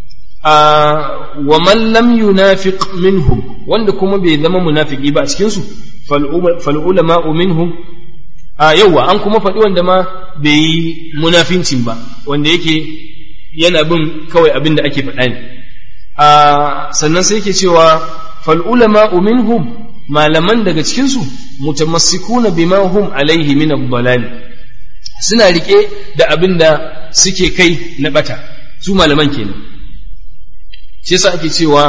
wa man lam yunafiq minhum wanda kuma bai zama munafiki ba a cikin su fal ulama minhum a yauwa an kuma faɗi wanda ma bai yi munafincin ba wanda yake yana bin kawai abin da ake faɗa ne a sannan sai yake cewa fal ulama minhum malaman daga cikinsu mutamassikuna bima hum alaihi min ad suna rike da abin da suke kai na bata su malaman kenan shi yasa ake cewa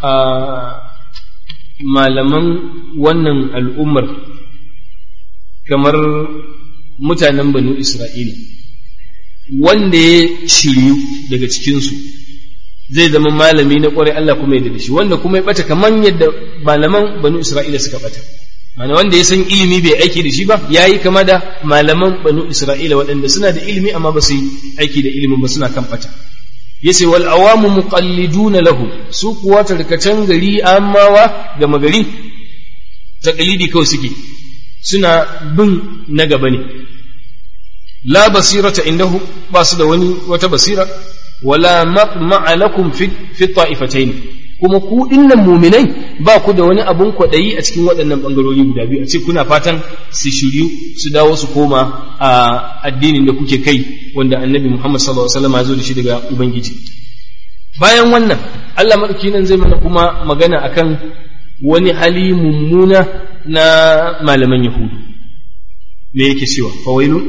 malaman wannan al'ummar kamar mutanen banu Isra'ila, wanda ya shiryu daga cikinsu zai zama malami na ƙwarai Allah kuma yadda da shi, wanda kuma ya ɓata kamar yadda malaman banu Isra'ila suka ɓata. Mana wanda ya san ilimi bai aiki da shi ba, ya yi kama da malaman banu Isra'ila waɗanda suna da ilimi amma ba su yi aiki da ilimin ba suna kan ɓata. yace wal awamu muqalliduna lahu su kuwa tarkacen gari amawa gama gari taqlidi kawai suke suna bin na gaba ne la basirata indahu ba su da wani wata basira wala maqma'a lakum fi fi ta'ifatayn kuma ku dinnan muminai ba ku da wani abun kwaɗayi a cikin waɗannan ɓangarori guda biyu a ce kuna fatan su shiryu su dawo su koma a addinin da kuke kai wanda annabi Muhammad sallallahu alaihi wasallam ya zo da shi daga ubangiji bayan wannan Allah madauki nan zai mana kuma magana akan wani hali mummuna na malaman yahudu me yake cewa fawailun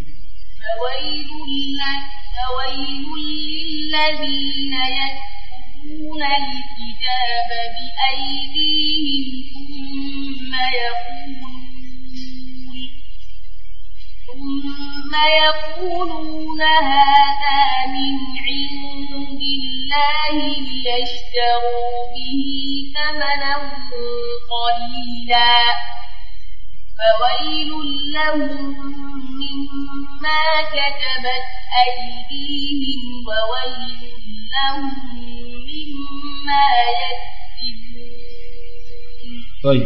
فويل للذين يكتبون الكتاب بأيديهم ثم يقولون ثم يقولون هذا من عند الله ليشتروا به ثمنا قليلا فويل لهم مما كتبت أيديهم وويل لهم مما يكسبون طيب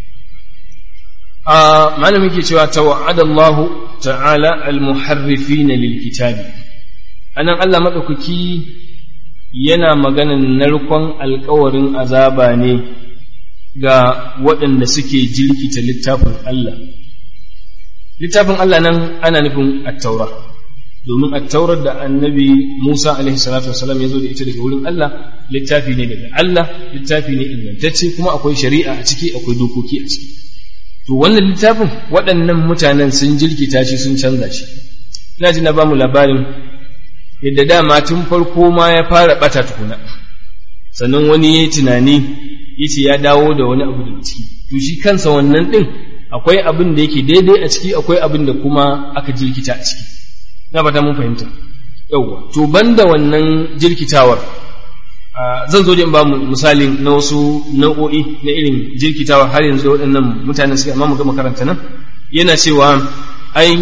آه معلم يكي cewa توعد الله تعالى المحرفين للكتاب anan Allah madaukaki yana maganan narkon alkawarin azaba ne ga waɗanda suke jirkita littafin Allah littafin Allah nan ana nufin attaura domin attaurar da annabi Musa alaihi salatu wasalam ya zo da ita daga wurin Allah littafi ne daga Allah littafi ne ingantacce kuma akwai shari'a a ciki akwai dokoki a ciki to wannan littafin waɗannan mutanen sun jirkita shi sun canza shi ina ji na ba mu labarin yadda dama tun farko ma ya fara ɓata tukuna sannan wani ya yi tunani ya ce ya dawo da wani abu daga ciki to shi kansa wannan ɗin akwai abin da yake daidai a ciki akwai abin da kuma aka jirkita a ciki na fata mun fahimta yauwa to banda wannan jirkitawar zan zo da in ba mu misalin na wasu nau'o'i na irin jirkitawar har yanzu da waɗannan mutanen suke amma mu ga makaranta nan yana cewa ai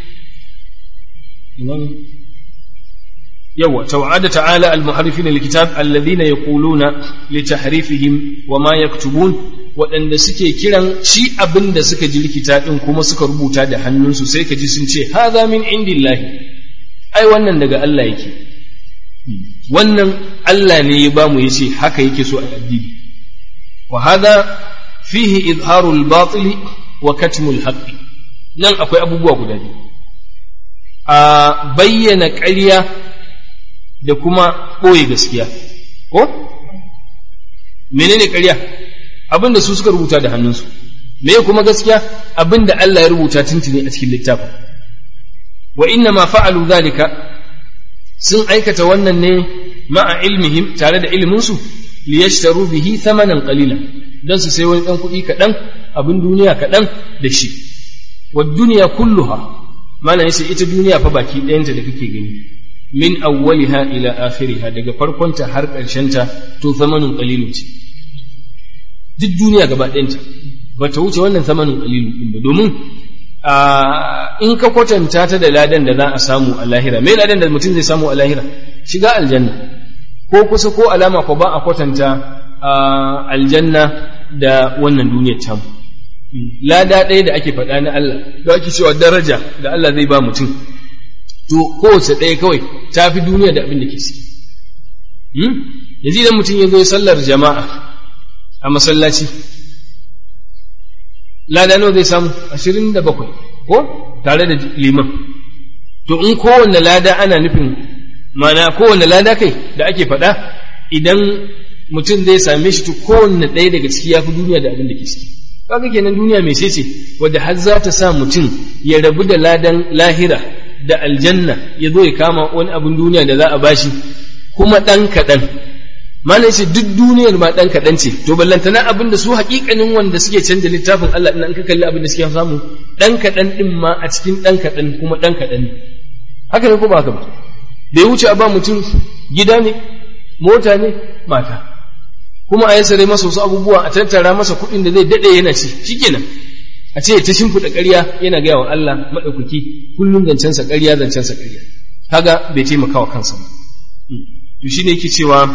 يوا توعد تعالى المحرفين الكتاب الذين يقولون لتحريفهم وما يكتبون waɗanda suke kiran shi abin da suka ji likita ɗin kuma suka rubuta da hannunsu sai ka ji sun ce haza min indillahi ai wannan daga Allah yake wannan Allah ne ya bamu ya ce haka yake so a addini wa haza fihi izharul batili wa katmul haqqi nan akwai abubuwa guda biyu a bayyana ƙarya da kuma ɓoye gaskiya ko menene ƙarya abin da su suka rubuta da hannunsu me kuma gaskiya abinda Allah ya rubuta tuntuni a cikin littafin wa inna ma fa'alu zalika sun aikata wannan ne ma'a ilmihim tare da ilminsu liyashtaru bihi thamanan qalilan dan su sai wani dan kuɗi kaɗan abin duniya kaɗan da shi wa duniya kulluha mana yace ita duniya fa baki ɗayanta da kake gani min awwaliha ila akhiriha daga farkonta har ƙarshenta to thamanin qalilun ce duk duniya gaba ɗayanta ba ta wuce wannan thamanin qalilun din ba domin in ka kwatanta ta da ladan da za a samu a lahira me ladan da mutum zai samu a lahira shiga aljanna ko kusa ko alama ko ba a kwatanta aljanna da wannan duniyar tamu lada ɗaya da ake faɗa na Allah da ake cewa daraja da Allah zai ba mutum to kowace ɗaya kawai ta fi duniya da abin da ke ciki yanzu idan mutum ya zo sallar jama'a a masallaci lada nawa zai samu ashirin da bakwai ko tare da liman to in kowanne lada ana nufin mana kowanne lada kai da ake faɗa idan mutum zai same shi to kowanne ɗaya daga ciki ya fi duniya da abin da ke ciki kaga kenan duniya mai ce wadda har za ta sa mutum ya rabu da ladan lahira da aljanna ya zo ya kama wani abin duniya da za a bashi kuma ɗan kaɗan mana ce duk duniyar ma ɗan kaɗan ce to ballantana abin da su haƙiƙanin wanda suke canza littafin Allah ɗin an ka kalli abin da suke samu ɗan kaɗan ɗin ma a cikin ɗan kaɗan kuma ɗan kaɗan ne haka ne ko ba haka ba da ya wuce a ba mutum gida ne mota ne mata kuma a yassare masa wasu abubuwa a tattara masa kuɗin da zai daɗe yana ci shikenan a ce ta shimfiɗa ƙarya yana gaya wa Allah maɗaukaki kullum zancensa ƙarya zancensa ƙarya kaga bai taimaka wa kansa ba to shine yake cewa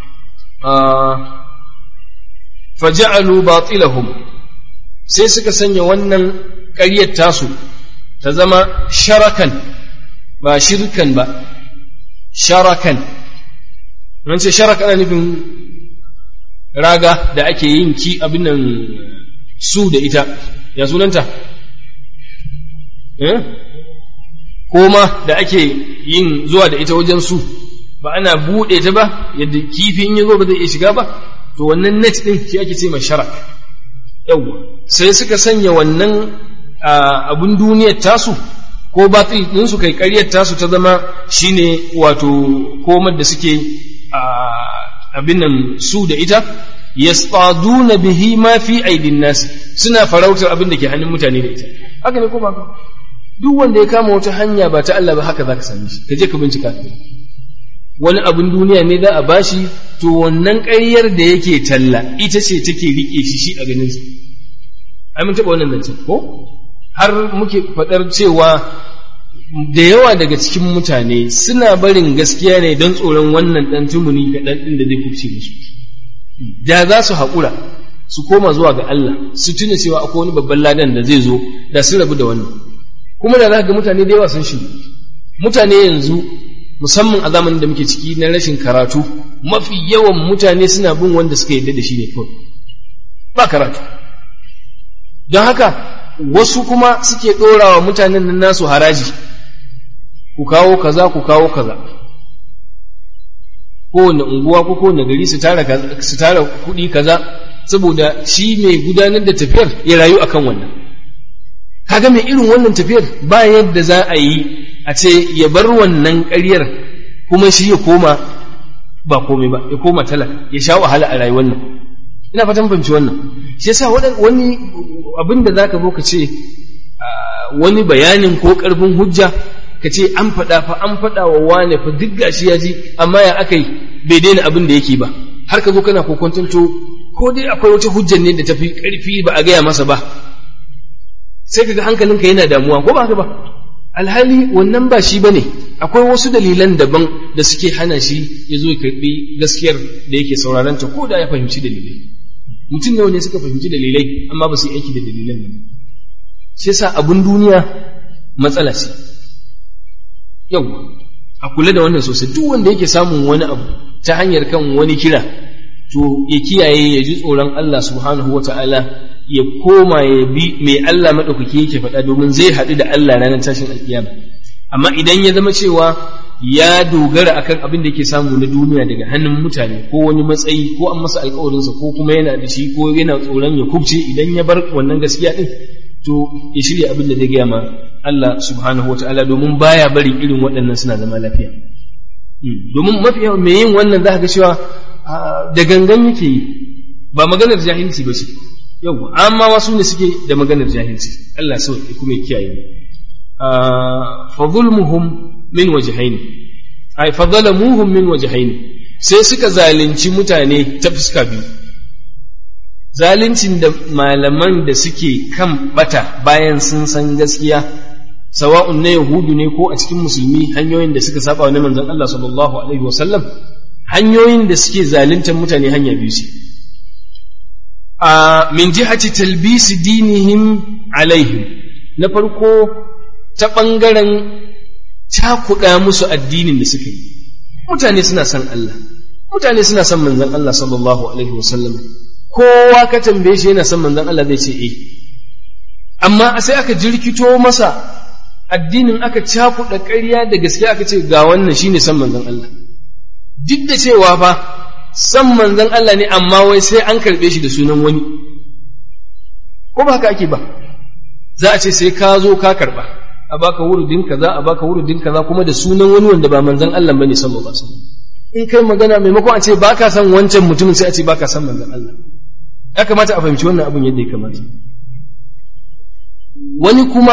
faja'alu batilahum sai suka sanya wannan ƙaryar tasu ta zama sharakan ba shirkan ba sharakan nan ce sharak ana nufin raga da ake yin ki abin nan su da ita ya sunanta eh koma da ake yin zuwa da ita wajen su ba ana buɗe ta ba yadda kifi in ya zo ba zai iya shiga ba to wannan net ɗin shi ake ce mai sharak yawwa sai suka sanya wannan abun duniyar tasu ko batil ɗin su kai ƙaryar tasu ta zama shine wato komar da suke abin nan su da ita yastaduna bihi ma fi aidin nasi suna farautar abin da ke hannun mutane da ita haka ne ko ba duk wanda ya kama wata hanya ba ta Allah ba haka zaka same shi ka je ka bincika wani abin duniya ne za a bashi to wannan ƙaryar da yake talla ita ce take rike shi shi a ganin sa ai mun taɓa wannan zancen ko har muke faɗar cewa da yawa daga cikin mutane suna barin gaskiya ne don tsoron wannan ɗan tumuni kaɗan ɗin da zai kubce musu da za su haƙura su koma zuwa ga Allah su tuna cewa akwai wani babban ladan da zai zo da su rabu da wannan kuma da za ga mutane da yawa sun shi mutane yanzu musamman a zamanin da muke ciki na rashin karatu mafi yawan mutane suna bin wanda suka yarda da shi ne kawai ba karatu don haka wasu kuma suke ɗorawa mutanen nan nasu haraji ku kawo kaza ku kawo kaza kowane unguwa ko kowane gari su tara su tara kuɗi kaza saboda shi mai gudanar da tafiyar ya rayu akan wannan kaga mai irin wannan tafiyar ba yadda za a yi a ce ya bar wannan ƙaryar kuma shi ya koma ba komai ba ya koma talaka ya sha wahala a rayuwar nan ina fatan fahimci wannan shi yasa wani abin da zaka zo ka ce wani bayanin ko ƙarfin hujja ka ce an faɗa fa an faɗa wa wane fa duk gashi ya ji amma ya aka yi bai daina abin da yake ba har ka zo kana kokontanto ko dai akwai wata hujjar ne da tafi ƙarfi ba a gaya masa ba sai kaga hankalinka yana damuwa ko ba haka ba alhali wannan ba shi bane akwai wasu dalilan daban da suke hana shi ya zo ya karbi gaskiyar da yake sauraron ta ko da ya fahimci dalilai mutum nawa ne suka fahimci dalilai amma ba su yi aiki da dalilan nan shi yasa abun duniya matsala ce yau a kula da wannan sosai duk wanda yake samun wani abu ta hanyar kan wani kira to ya kiyaye ya ji tsoron Allah subhanahu wa ta'ala ya koma ya bi mai Allah maɗaukaki yake faɗa domin zai haɗu da Allah ranar tashin alkiyama amma idan ya zama cewa ya dogara akan abin da yake samu na duniya daga hannun mutane ko wani matsayi ko an masa alkawarinsa ko kuma yana da shi ko yana tsoron ya kubce idan ya bar wannan gaskiya din to ya shirya abin da zai gaya ma Allah subhanahu wataala domin baya barin irin waɗannan suna zama lafiya domin mafi yawan mai yin wannan za ka ga cewa da gangan yake yi ba maganar jahilci ba ce yau amma wasu ne suke da maganar jahilci Allah sau kuma ya kiyaye fa zulmuhum min wajhaini ai fa zalamuhum min wajhaini sai suka zalunci mutane ta fuska biyu zaluncin da malaman da suke kan bata bayan sun san gaskiya sawa'un na yahudu ne ko a cikin musulmi hanyoyin da suka saba wa manzon Allah sallallahu alaihi wasallam hanyoyin da suke zaluntar mutane hanya biyu ce a min jihati talbisi dinihim alaihim na farko ta ɓangaren cakuɗa musu addinin da suka yi mutane suna son Allah mutane suna son manzon Allah sallallahu alaihi wasallam kowa ka tambaye shi yana son manzon Allah zai ce eh amma sai aka jirkito masa addinin aka cakuɗa ƙarya da gaskiya aka ce ga wannan shine son manzon Allah duk da cewa fa san manzon Allah ne amma wai sai an karɓe shi da sunan wani ko ba haka ake ba za a ce sai ka zo ka karɓa a baka wurudin kaza a baka wurudin kaza kuma da sunan wani wanda ba manzon Allah bane sallallahu alaihi wasallam in kai magana maimakon a ce baka san wancan mutumin sai a ce baka san manzon Allah ya kamata a fahimci wannan abin yadda ya kamata wani kuma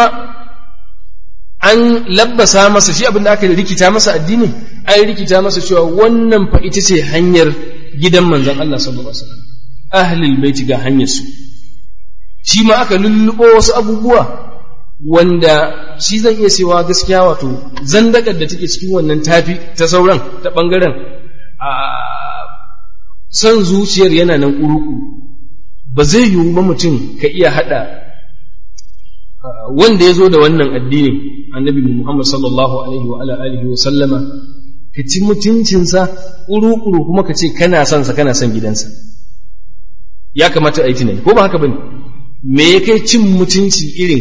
an labbasa masa shi abin da aka rikita masa addini an rikita masa cewa wannan fa ita ce hanyar gidan manzon Allah sallallahu alaihi wasallam ahlul baiti ga hanyar su shi ma aka lullubo wasu abubuwa wanda shi zan iya cewa gaskiya wato zandakar da take cikin wannan tafi ta sauran ta bangaren a son zuciyar yana nan kuruku ba zai yiwu ba mutum ka iya hada wanda ya zo da wannan addinin annabi Muhammad sallallahu alaihi wa alihi wa sallama ka ci mutuncinsa kuru-kuru kuma ka ce kana son sa kana son gidansa ya kamata a yi tunani ko ba haka bane me ya kai cin mutunci irin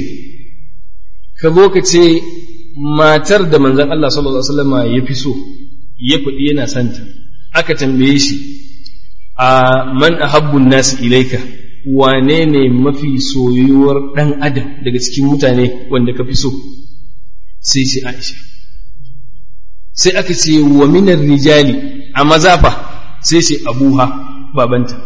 ka zo ka ce matar da manzon Allah sallallahu alaihi wasallama ya fi so ya faɗi yana santa aka tambaye shi a man ahabbun nasi ilaika wane ne mafi soyuwar ɗan adam daga cikin mutane wanda ka fi so sai ce aisha sai aka ce wa minar rijali a mazafa sai ce abuha babanta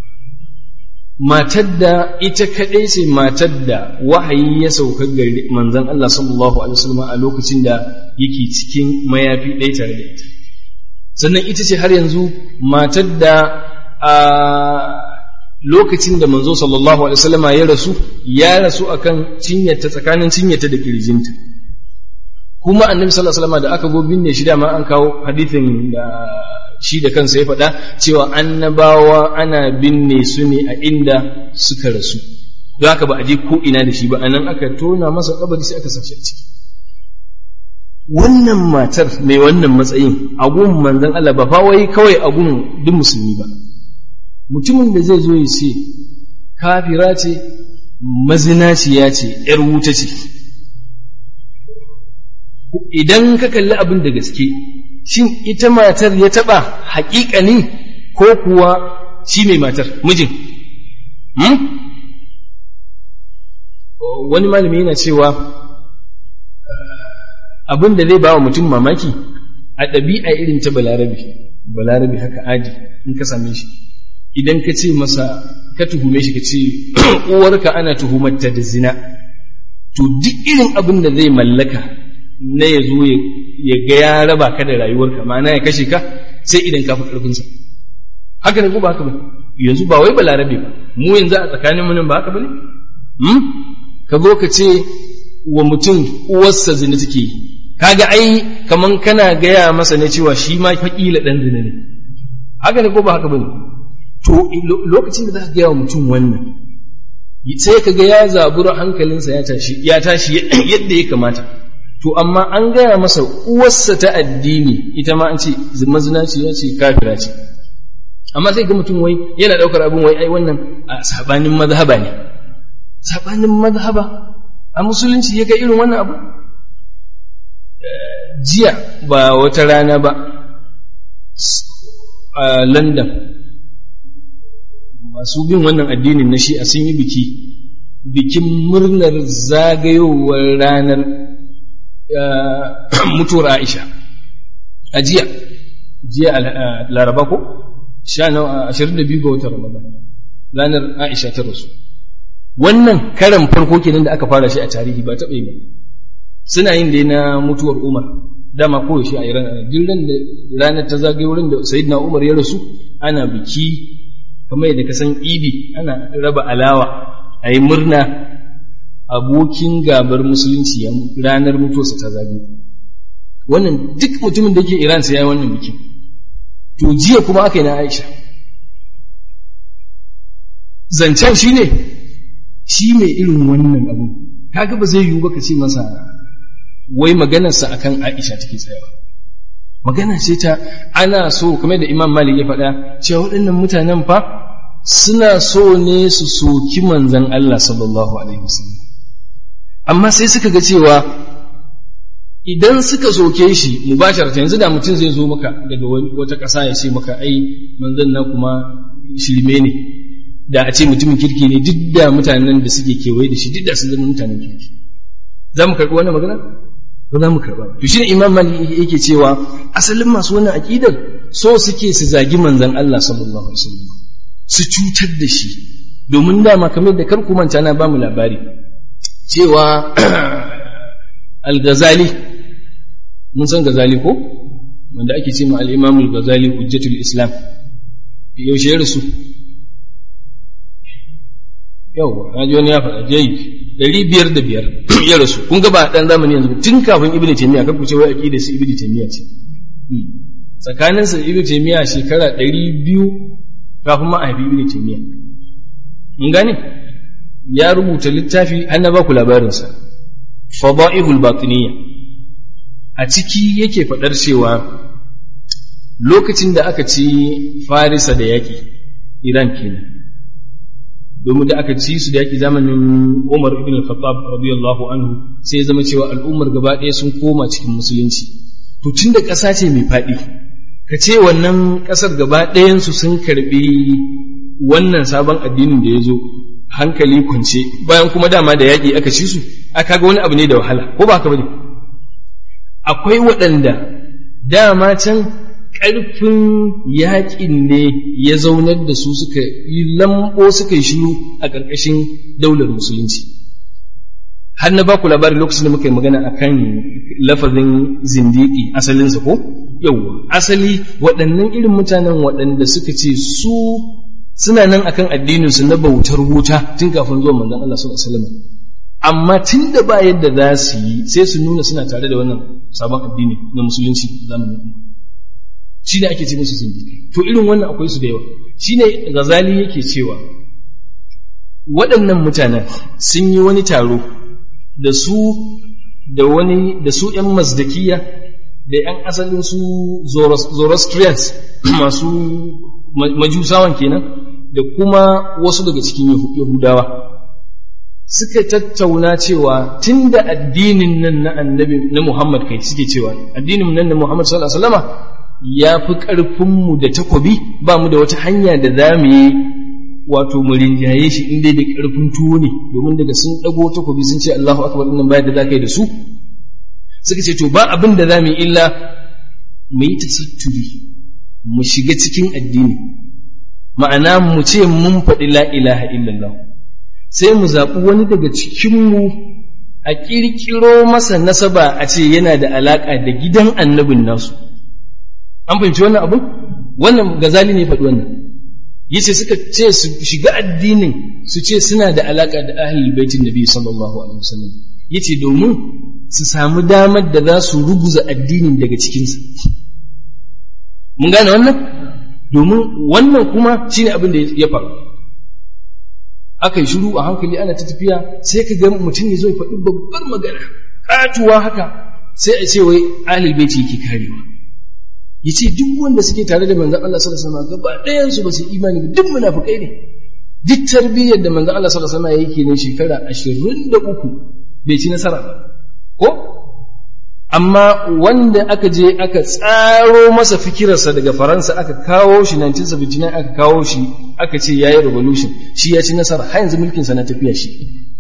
matar da ita kaɗai ce matar da wahayi ya sauka gari manzon Allah sallallahu alaihi wasallam a lokacin da yake cikin mayafi ɗaya tare da ita sannan ita ce har yanzu matar da a lokacin da manzo sallallahu alaihi wasallama ya rasu ya rasu akan cinyarta tsakanin cinyarta da kirjinta kuma annabi sallallahu alaihi wasallama da aka go binne shi da ma an kawo hadithin da shi da kansa ya faɗa cewa annabawa ana binne su ne a inda suka rasu don haka ba a je ko ina da shi ba anan aka tona masa kabari sai aka sashi a ciki wannan matar mai wannan matsayin agun manzon Allah ba fa wai kawai agun duk musulmi ba mutumin da zai zo ya ce kafira ce mazinaciya ce ‘yar wuta ce idan ka kalli abin da gaske shin ita matar ya taɓa haƙiƙani ko kuwa shi mai matar mijin wani malami yana cewa abin da zai ba wa mutum mamaki a ɗabi'a irin ta balarabi balarabi haka adi in ka same shi idan ka ce masa ka tuhume shi ka ce uwarka ana tuhumarta da zina to duk irin abin da zai mallaka na ya zo ya ga ya raba ka da rayuwarka ma'ana ya kashe ka sai idan ka fi ƙarfinsa haka ne ko ba haka ba yanzu ba wai balarabe ba mu yanzu a tsakanin nan ba haka ba ne ka zo ka ce wa mutum uwarsa zina take yi kaga ai kaman kana gaya masa ne cewa shi ma faƙila ɗan zina ne haka ne ko ba haka ba ne to lokacin da za ka gaya wa mutum wannan sai ka ga ya zabura hankalinsa ya tashi ya tashi yadda ya kamata to amma an gaya masa uwarsa ta addini ita ma an ce mazinaci ya ce kafira ce amma sai ga mutum wai yana daukar abin wai ai wannan a sabanin mazhaba ne sabanin mazhaba a musulunci ya ga irin wannan abu jiya ba wata rana ba a london masu bin wannan addinin na shi'a sun yi biki bikin murnar zagayowar ranar mutuwar aisha a jiya jiya laraba ko ashirin da biyu ga watan ramadan ranar aisha ta rasu wannan karan farko kenan da aka fara shi a tarihi ba taɓa yi ba suna yin dai na mutuwar umar dama koyaushe a iran duk ran da ranar ta zagaye wurin da sayyidina umar ya rasu ana biki kamar yadda ka san idi ana raba alawa a yi murna abokin gabar musulunci ranar mutuwarsa ta zagaye wannan duk mutumin da ke iran sai ya yi wannan biki to jiya kuma aka yi na aisha zancen shi ne shi mai irin wannan abu kaga ba zai yiwu ba ka ce masa wai maganarsa akan aisha take tsayawa magana ce ta ana so kamar da imam malik ya faɗa cewa waɗannan mutanen fa suna so ne su soki manzan Allah sallallahu alaihi wasallam amma sai suka ga cewa idan suka soke shi mubasharata yanzu da mutum zai zo maka daga wata ƙasa ya ce maka ai manzan na kuma shirme ne da a ce mutumin kirki ne duk da mutanen da suke kewaye da shi duk da sun zama mutanen kirki za mu karɓi wannan magana ba za mu karɓa to shine imam malik yake cewa asalin masu wannan aqidar so suke su zagi manzon Allah sallallahu alaihi wasallam su cutar da shi domin dama kamar da kar ku manta na ba mu labari cewa al-ghazali mun san ghazali ko wanda ake ce ma al-imam al-ghazali hujjatul islam yaushe ya rasu yau na ji wani ya faɗa jayi ɗari biyar da biyar ya rasu kun ga ba ɗan zamani yanzu tun kafin ibn taymiya kan ku ce wai aqida su ibn taymiya ce tsakanin sa ibn taymiya shekara ɗari biyu kafin ma a haifi ibn taymiya mun gane ya rubuta littafi an na ba ku labarin sa fadaihul batiniyya a ciki yake faɗar cewa lokacin da aka ci farisa da yaƙi iran kenan domin da aka ci su da yaki zamanin Umar ibn al-Khattab radiyallahu anhu sai ya zama cewa al'ummar gaba ɗaya sun koma cikin musulunci to tun da ƙasa ce mai faɗi ka ce wannan ƙasar gaba ɗayansu sun karɓi wannan sabon addinin da ya zo hankali kwance bayan kuma dama da yaƙi aka ci su aka ga wani abu ne da wahala ko ba haka bane akwai waɗanda dama can ƙarfin yaƙin ne ya zaunar da su suka yi lambo suka yi shiru a ƙarƙashin daular musulunci har na ba ku labari lokacin da muka yi magana a kan lafazin zindiki asalinsa ko yauwa asali waɗannan irin mutanen waɗanda suka ce su suna nan akan addininsu na bautar wuta tun kafin zuwa manzon Allah sallallahu alaihi wasallam amma tun da ba yadda za su yi sai su nuna suna tare da wannan sabon addini na musulunci zamanin umar shi ne ake ce musu zindiƙai to irin wannan akwai su da yawa shi ne gazali yake cewa waɗannan mutanen sun yi wani taro da su da wani da su ‘yan mazdakiya da ‘yan asalin su zoroastrians masu majusawan kenan da kuma wasu daga cikin yahudawa suka tattauna cewa tun da addinin nan na annabi na muhammad kai suke cewa addinin nan na muhammad sallallahu alaihi wasallama ya fi ƙarfinmu da takobi ba mu da wata hanya da za mu yi wato mu rinjaye shi inda da ƙarfin tuwo ne domin daga sun ɗago takobi sun ce Allahu akbar nan bayan da za ka yi da su suka ce to ba abin da za mu yi illa mu yi tasatturi mu shiga cikin addini ma'ana mu ce mun faɗi la ilaha illallah sai mu zaɓi wani daga cikinmu a ƙirƙiro masa nasaba a ce yana da alaƙa da gidan annabin nasu an fahimci wannan abin wannan gazali ne faɗi wannan yace suka ce su shiga addinin su ce suna da alaka da ahlul baitin nabi sallallahu alaihi wasallam yace domin su samu damar da za su ruguza addinin daga cikinsa mun gane wannan domin wannan kuma shine abin da ya faru aka yi shiru a hankali ana ta tafiya sai ka ga mutum ya zo ya faɗi babbar magana ƙatuwa haka sai a ce wai ahlul baiti yake karewa yace duk wanda suke tare da manzon Allah sallallahu alaihi wasallam gaba ɗayan su ba su imani ba duk munafikai ne duk tarbiyyar da manzon Allah sallallahu alaihi wasallam yake ne shekara 23 bai ci nasara ba ko amma wanda aka je aka tsaro masa fikirarsa daga faransa aka kawo shi 1979 aka kawo shi aka ce yayi revolution shi ya ci nasara har yanzu mulkinsa na tafiya shi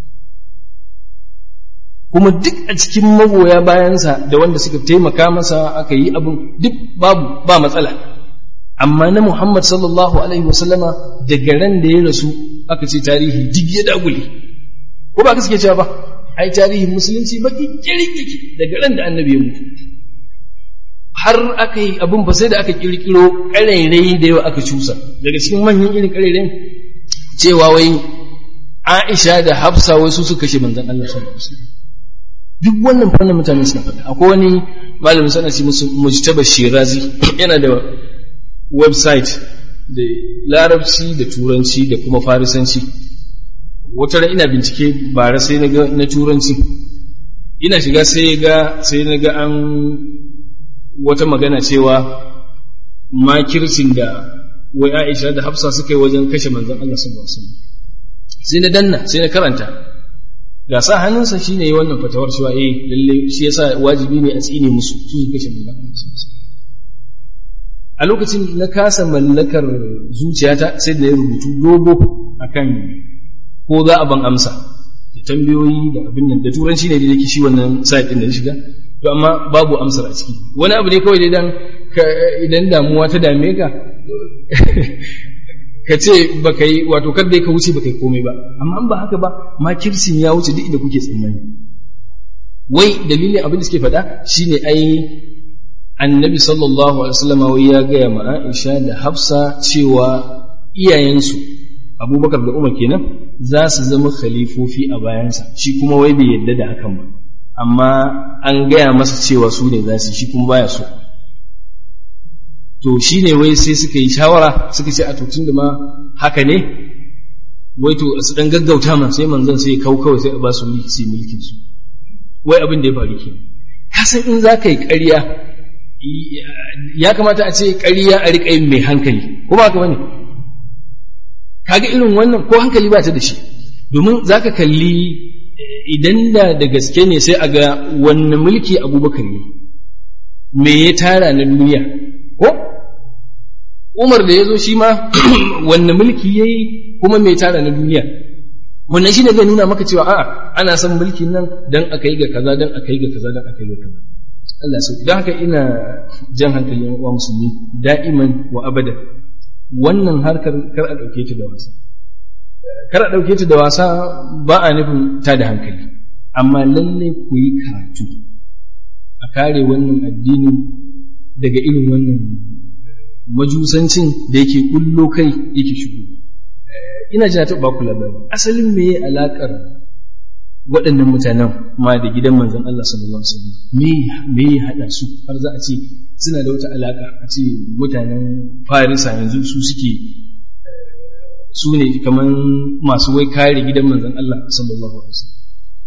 kuma duk a cikin magoya bayansa da wanda suka taimaka masa aka yi abin duk babu ba matsala amma na Muhammad sallallahu alaihi wasallama daga ran da ya rasu aka ce tarihi duk ya dagule ko ba ka suke cewa ba ai tarihin musulunci baki kirin yake daga ran da annabi ya mutu har aka yi abin ba sai da aka kirkiro ƙarairai da yawa aka cusa daga cikin manyan irin ƙarairayin cewa wai Aisha da Hafsa wai su suka kashe manzon Allah sallallahu alaihi wasallam duk wannan fannin mutane suna faɗa akwai wani malamin sana ce musu mujtaba shirazi yana da website da larabci da turanci da kuma farisanci wata ran ina bincike bara sai na ga na turanci ina shiga sai ga sai na ga an wata magana cewa makircin da wai Aisha da Hafsa suka yi wajen kashe manzon Allah sallallahu alaihi wasallam sai na danna sai na karanta ga sa hannunsa shine yi wannan fatawar cewa eh lalle shi yasa wajibi ne a tsine musu su su kashe manzon Allah sallallahu alaihi wasallam a lokacin na kasa mallakar zuciyata sai da ya rubutu dogo akan ko za a ban amsa da tambayoyi da abin nan da turanci ne da yake shi wannan site din da shiga to amma babu amsar a ciki wani abu ne kawai da idan idan damuwa ta dame ka ka ce baka yi wato kar dai ka wuce baka yi komai ba amma an ba haka ba makirsin ya wuce duk inda kuke tsammani wai dalilin abin da suke faɗa shine ai annabi sallallahu alaihi wasallam wai ya gaya ma Aisha da Hafsa cewa iyayensu Abubakar da Umar kenan za su zama khalifofi a bayansa shi kuma wai bai yadda da hakan ba amma an gaya masa cewa su ne za su shi kuma baya so to shi ne wai sai suka yi shawara suka ce a to da ma haka ne wai to su dan gaggauta man sai manzon sai kau kawai sai a ba su mulki sai mulkin su wai abin da ya faru ke kasan in za ka yi ƙarya ya kamata a ce ƙarya a riƙa yin mai hankali ko ba ka bane kaga irin wannan ko hankali ba ta da shi domin za ka kalli idan da da gaske ne sai a ga wanne mulki abubakar ne me ya tara na duniya ko umar da ya zo shi ma wanne mulki ya yi kuma me tara na duniya wannan shi ne zai nuna maka cewa a'a ana son mulkin nan dan aka yi ga kaza dan aka yi ga kaza dan aka yi ga kaza Allah sauki don haka ina jan hankalin wa musulmi da'iman wa abada wannan harkar kar a ɗauke ta da wasa kar a ɗauke ta da wasa ba a nufin ta da hankali amma lalle ku yi karatu a kare wannan addini daga irin wannan majusancin da yake kullo kai yake shigo ina jina ta baku labari asalin me ya alakar waɗannan mutanen ma da gidan manzon Allah sallallahu alaihi wasallam me me ya hada su har za a ce suna da wata alaka a ce mutanen Farisa yanzu su suke su ne kaman masu wai kare gidan manzon Allah sallallahu alaihi wasallam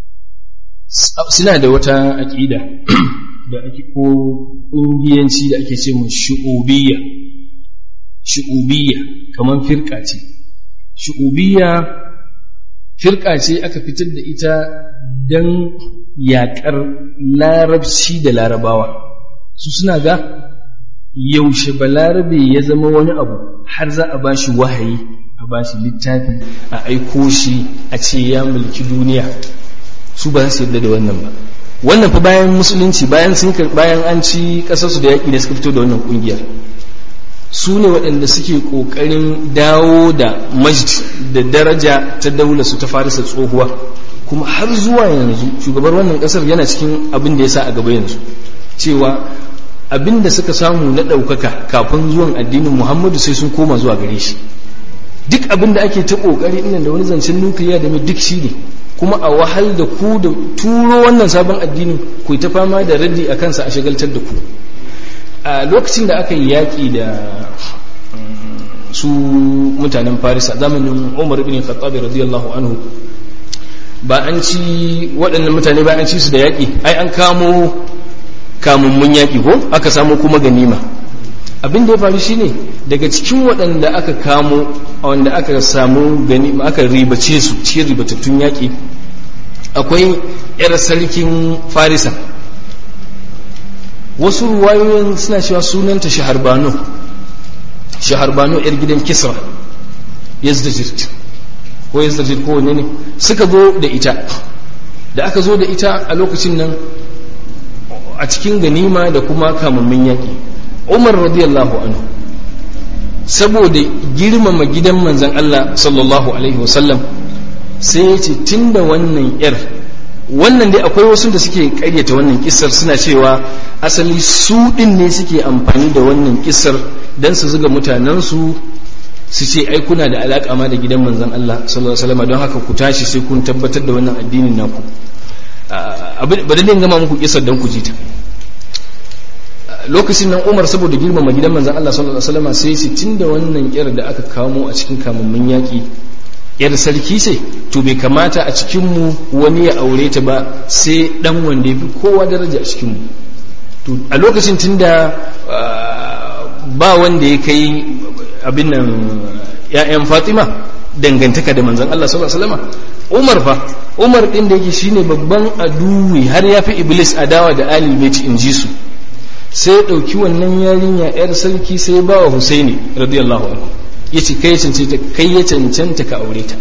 suna da wata aqida da ake ko kungiyanci da ake ce mun shu'ubiyya shu'ubiyya kaman firqa ce shu'ubiyya firka ce aka fitar da ita don yaƙar larabci da larabawa su suna ga yaushe balarabe ya zama wani abu har za a bashi wahayi a bashi littafi a aiko shi a ce ya mulki duniya su ba su yarda da wannan ba wannan fa bayan musulunci bayan sun bayan an ci ƙasarsu da yaƙi da suka fito da wannan ƙungiyar su ne waɗanda suke ƙoƙarin dawo da majd da daraja ta daula su ta farisa tsohuwa kuma har zuwa yanzu shugabar wannan ƙasar yana cikin abin da ya sa a gaba yanzu cewa abin da suka samu na ɗaukaka kafin zuwan addinin muhammadu sai sun koma zuwa gare shi duk abin da ake ta ƙoƙari ina da wani zancen nukiliya da mai duk shi ne kuma a wahal da ku da turo wannan sabon addinin ku ta fama da raddi a kansa a shagaltar da ku a lokacin da aka yi yaƙi da su mutanen farisa zamanin umar ibn khattab radiyallahu anhu ba an ci waɗannan mutane ba an ci su da yaƙi ai an kamo kamummun yaƙi ko aka samu kuma ganima abin da ya faru shine daga cikin waɗanda aka kamo wanda aka samu ganima aka ribace su cikin ribatattun yaƙi akwai 'yar sarkin farisa wasu ruwayoyin suna cewa sunanta shaharbano shaharbano yar gidan kisra yazdajir ko yazdajir ko wanne ne suka zo da ita da aka zo da ita a lokacin nan a cikin ganima da kuma kamammin yaƙi umar radiyallahu anhu saboda girmama gidan manzan Allah sallallahu alaihi wasallam sai ya ce tun da wannan yar wannan dai akwai wasu da suke karyata wannan kisar suna cewa asali su din ne suke amfani da wannan kisar don su zuga mutanensu su ce ai kuna da alaƙa ma da gidan manzan Allah sallallahu alaihi wasallam don haka ku tashi sai kun tabbatar da wannan addinin naku ba da gama muku kisar don ku ji ta lokacin nan Umar saboda girmama gidan manzan Allah sallallahu alaihi wasallam sai shi tunda wannan kyar da aka kamo a cikin kamammin yaki yar sarki ce to bai kamata a cikin mu wani ya aure ta ba sai dan wanda yafi kowa daraja a cikin mu to a lokacin tunda ba wanda ya kai abin nan ya'yan Fatima dangantaka da manzan Allah sallallahu alaihi wasallam Umar fa Umar din da yake shine babban aduwi har yafi Iblis adawa da Ali Baiti in ji su sai ya ɗauki wannan yarinya 'yar sarki sai ya ba wa Husaini radiyallahu anhu ya ce kai cancanta kai ya cancanta ka aure ta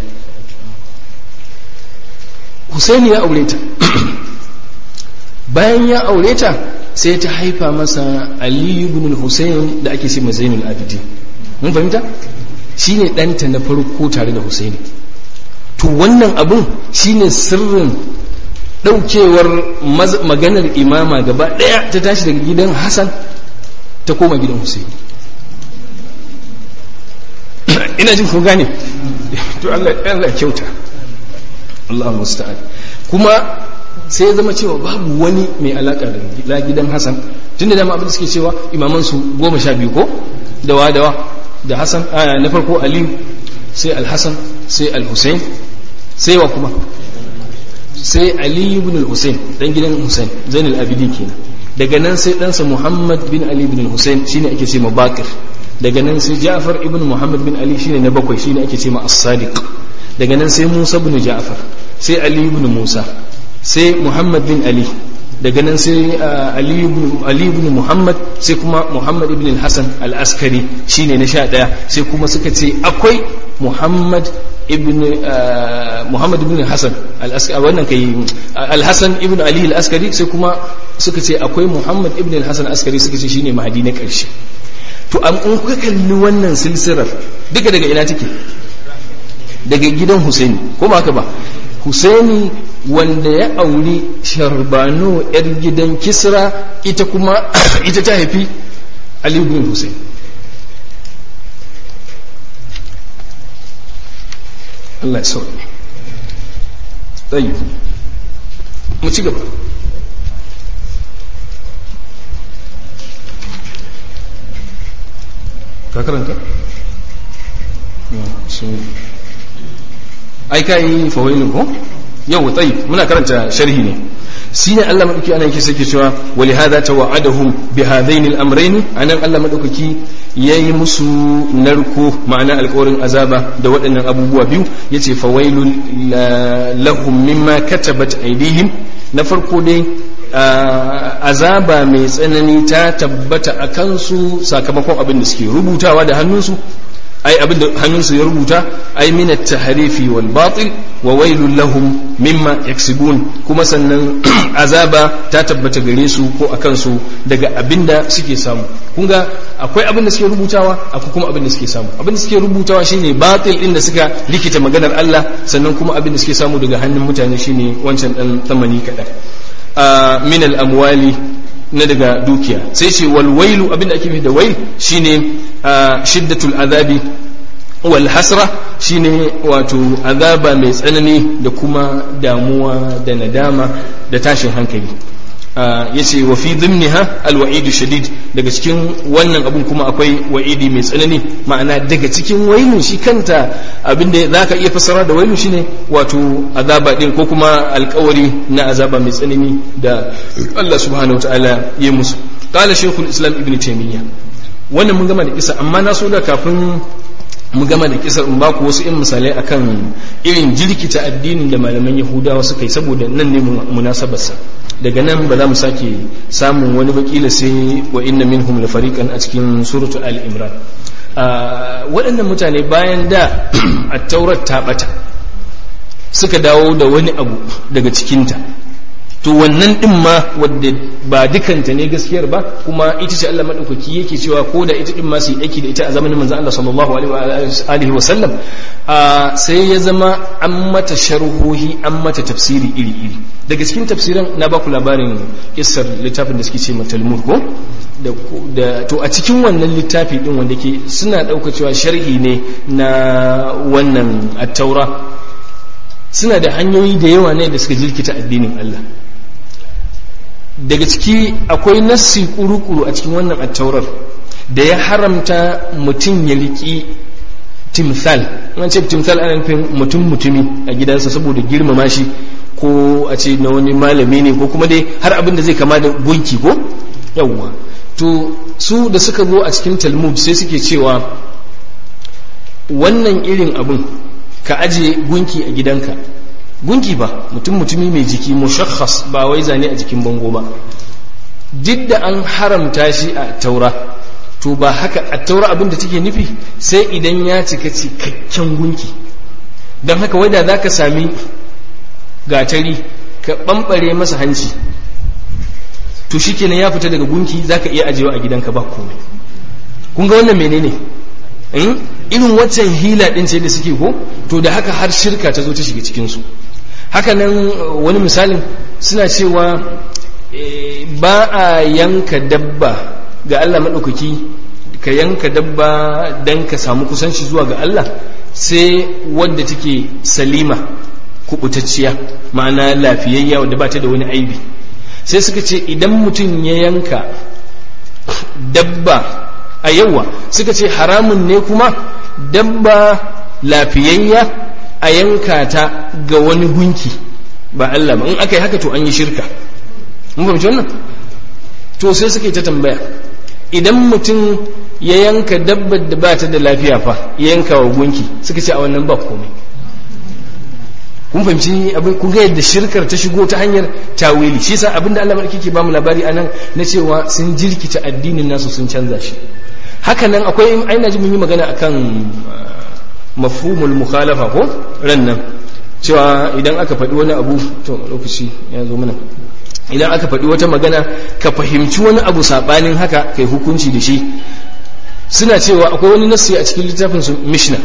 Husaini ya aure ta bayan ya aure ta sai ta haifa masa Ali ibn Husayn da ake ce Zainul Abidin mun fahimta shine ɗanta na farko tare da Husaini to wannan abun shine sirrin daukewar maganar imama gaba daya ta tashi daga gidan hassan ta koma gidan husaini ina jin kun gane to Allah kyauta Allah musta'an kuma sai ya zama cewa babu wani mai alaka da gidan hassan tun da dama abin da suke cewa imaman su goma sha biyu ko dawa dawa da hassan na farko aliyu sai alhassan sai alhussein sai wa kuma sai Ali ibn al-Husayn dan gidan Husayn Zainul Abidin kenan daga nan sai ɗansa Muhammad bin Ali ibn al-Husayn shine ake ce ma Bakir daga nan sai Ja'far ibn Muhammad bin Ali shine na bakwai shine ake ce ma As-Sadiq daga nan sai Musa ibn Ja'far sai Ali ibn Musa sai Muhammad bin Ali daga nan sai Ali ibn Ali ibn Muhammad sai kuma Muhammad ibn al-Hasan al-Askari shine na sha ɗaya sai kuma suka ce akwai Muhammad ibn Muhammad ibn Hassan al-Askari wannan kai al-Hasan ibn Ali al-Askari sai kuma suka ce akwai Muhammad ibn al-Hasan al-Askari suka ce shine mahadi na ƙarshe to an in kuka kalli wannan silsilar duka daga ina take daga gidan Husaini ko ba haka ba Husaini wanda ya auri Sharbano yar gidan Kisra ita kuma ita ta haifi Ali ibn Husaini Allah ya sauke tsayi mu ci gaba ka karanta? ai ka yi fawailin ko? yau tsayi muna karanta sharhi ne shi ne Allah maɗauki ana yake sake cewa wali hada ta wa'adahum bi hadaini al-amrayn anan Allah maɗaukaki yayi musu narko ma'ana alƙawarin azaba da waɗannan abubuwa biyu yace fawailul lahum mimma katabat aydihim na farko dai azaba mai tsanani ta tabbata a kansu sakamakon abin da suke rubutawa da hannunsu ai abin da hannunsu ya rubuta ai min at-tahrifi wal batil wa wailul lahum mimma yaksibun kuma sannan azaba ta tabbata gare su ko akan su daga abin da suke samu kun ga akwai abin da suke rubutawa akwai kuma abin da suke samu abin da suke rubutawa shine batil din da suka likita maganar Allah sannan kuma abin da suke samu daga hannun mutane shine wancan dan tsamani kadan min al-amwali na daga dukiya sai ce walwailu abinda ake nufi da wail shine shiddatul azabi wal hasra shine wato azaba mai tsanani da kuma damuwa da nadama da tashin hankali yace wa fi dhimniha alwa'idu shadid daga cikin wannan abun kuma akwai wa'idi mai tsanani ma'ana daga cikin wailun shi kanta abinda zaka iya fassara da wailun shine wato azaba din ko kuma alkawari na azaba mai tsanani da Allah subhanahu wataala ya musu qala shaykhul islam ibn taymiyyah wannan mun gama da isa amma na so da kafin mu gama da kisar in baku wasu in misalai akan irin jirkita addinin da malaman yahudawa suka yi saboda nan ne munasabarsa daga nan ba za mu sake samun wani bakila sai wa inna minhum la fariqan a cikin suratu al-imran waɗannan mutane bayan da at-taurat ta bata suka dawo da wani abu daga cikinta to wannan din ma wadda ba dukanta ne gaskiyar ba kuma ita ce Allah madaukaki yake cewa ko da ita din ma su yi aiki da ita a zamanin manzon Allah sallallahu alaihi wa sallam sai ya zama an mata sharhohi an mata tafsiri iri iri daga cikin tafsiran na baku labarin kissar littafin da suke ce Talmud ko da to a cikin wannan littafi din wanda ke suna dauka cewa sharhi ne na wannan at-taura suna da hanyoyi da yawa ne da suka jirkita addinin Allah daga ciki akwai nassi kuru-kuru a cikin wannan attaurar da ya haramta mutum ya riƙi timthal an ce timthal ana nufin mutum mutumi a gidansa saboda girmama shi ko a ce na wani malami ne ko kuma dai har abin da zai kama da gunki ko yawwa to su da suka zo a cikin talmud sai suke cewa wannan irin abin ka aje gunki a gidanka gunki ba mutum mutumi mai jiki mushakhas ba wai zane a jikin bango ba duk da an haramta shi a taura to ba haka a taura abin da take nufi sai idan ya cika cikakken gunki don haka wadda za ka sami gatari ka ɓamɓare masa hanci to shi kenan ya fita daga gunki za ka iya ajiyewa a gidanka ba komai kun ga wannan menene irin waccan hila ɗin ce da suke ko to da haka har shirka ta zo ta shiga cikinsu haka nan wani misalin suna cewa ba a yanka dabba ga Allah maɗaukaki ka yanka dabba don ka samu kusanci zuwa ga Allah sai wadda take salima kubutacciya ma'ana lafiyayya wadda ba ta da wani aibi sai suka ce idan mutum ya yanka dabba a yawa suka ce haramun ne kuma dabba lafiyayya a yanka ta ga wani gunki ba Allah ba in aka yi haka to an yi shirka mun fahimci wannan to sai suka yi ta tambaya idan mutum ya yanka dabbar da ba ta da lafiya fa ya yanka wa gunki suka ce a wannan ba komai kun fahimci abin kun ga yadda shirkar ta shigo ta hanyar tawili shi yasa abinda Allah barki ke bamu labari anan na cewa sun jirkita addinin nasu sun canza shi haka nan akwai aina ji mun yi magana akan mafhumul mukhalafa ko ran nan cewa idan aka faɗi wani abu to lokaci ya zo mana idan aka faɗi wata magana ka fahimci wani abu saɓanin haka kai hukunci da shi suna cewa akwai wani nassi a cikin littafin su mishna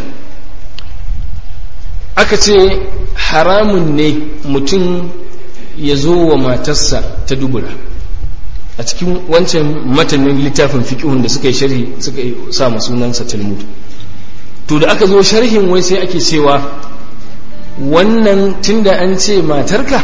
aka ce haramun ne mutum ya zo wa matarsa ta dubura a cikin wancan matanin littafin fiƙihun da suka yi sharhi suka yi sa sunansa talmud to da aka zo sharhin wai sai ake cewa wannan tunda an ce matarka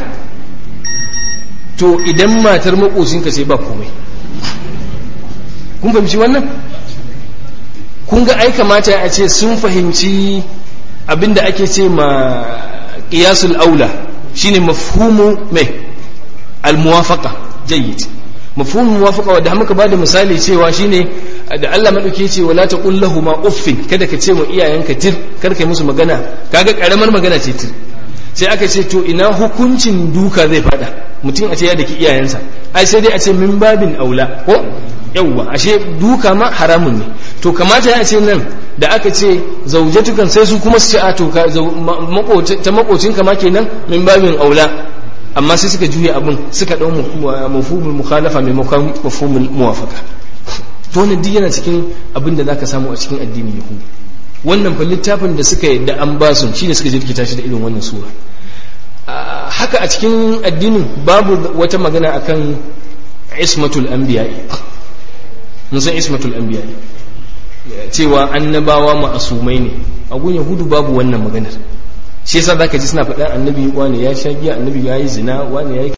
to idan matar makocinka sai ba komai kun fahimci wannan kun ga ai kamata a ce sun fahimci abinda ake ce ma qiyasul aula shine mafhumu mai almuwafaqa jayyid mafhumu muwafaqa wanda muka bada misali cewa shine da Allah madauke ce wala taqul ma uffin kada ka ce wa iyayenka tir kar kai musu magana kaga karamar magana ce tir sai aka ce to ina hukuncin duka zai fada mutum a ce ya daki iyayensa ai sai dai a ce min babin aula ko yawwa ashe duka ma haramun ne to kamata ya ce nan da aka ce zaujatukan sai su kuma su ce a to ta makocin kama kenan min babin aula amma sai suka juya abin suka dau mafhumul mukhalafa mai mafhumul muwafaqa to wannan duk yana cikin abin da zaka samu a cikin addinin yahudi wannan fa littafin da suka yadda an ba su shine suka jirkita shi da irin wannan sura haka a cikin addinin babu wata magana akan ismatul anbiya'i mun san ismatul anbiya'i cewa annabawa ma'asumai ne a gun yahudu babu wannan maganar shi yasa zaka ji suna faɗa annabi wani ya sha giya annabi ya yi zina wani ya yi